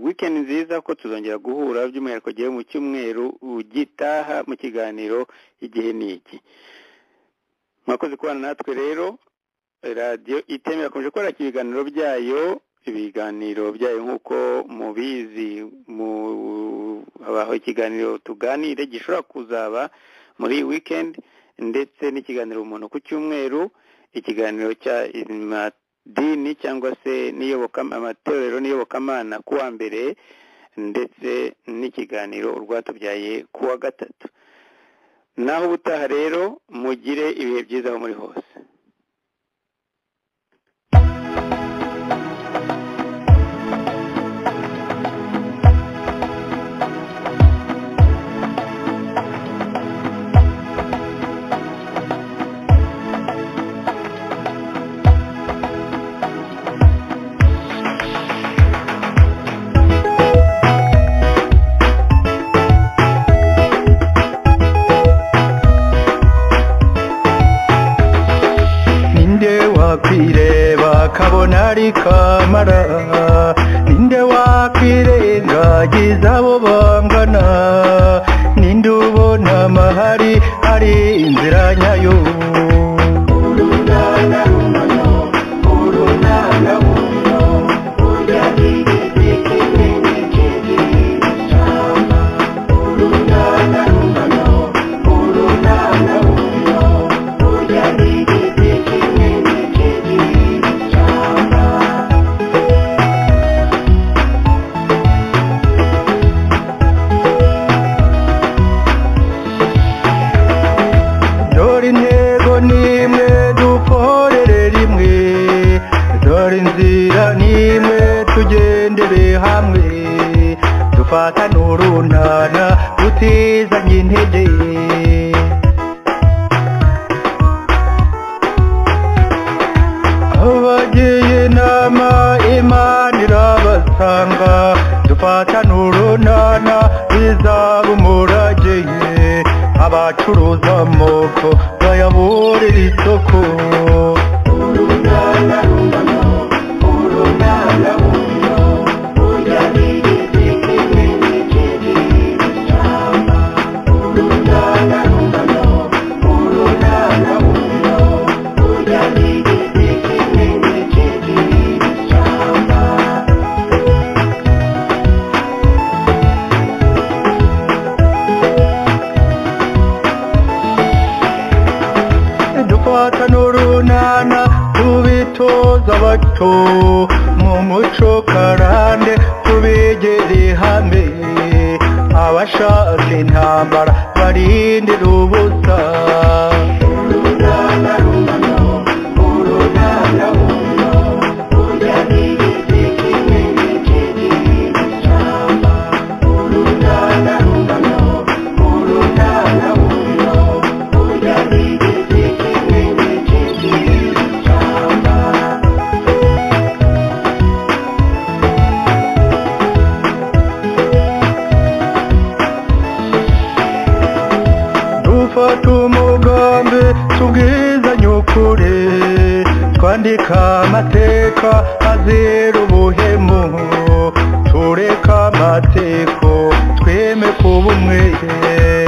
wikendi nziza ko tuzongera guhura by'umwihariko gihe mu cyumweru ugitaha mu kiganiro igihe ni iki mwakoze kubana natwe rero radiyo iteme irakomeje gukora ibiganiro byayo ibiganiro byayo nk'uko mubizi habaho ikiganiro tuganire gishobora kuzaba muri iyi wikendi ndetse n'ikiganiro umuntu ku cyumweru ikiganiro cya dini cyangwa se amatorero n'iyobokamana ku wa mbere ndetse n'ikiganiro urwatubyaye ku wa gatatu naho ubutaha rero mugire ibihe byiza aho muri hose kwireba kabona ari kamara ninde wakwirengagiza abo bangana ninde ubona amahari ari inzira nyayo dore intego nimwe dukorere rimwe dore inzira nimwe tugendere hamwe dufatane urunana tutizanye intege abagiye inama imana irabasanga dufatane urunana bizaba umurageye abacuruza amoko bayaburira isoko dufatana urunana tubitoza abato mu muco karande tubigere hamwe abashaka intambara barindira ubusa dufata umugambi tubwizanye ukuri twandika amateka azira ubuhemu tureka amateko tweme kuba umwere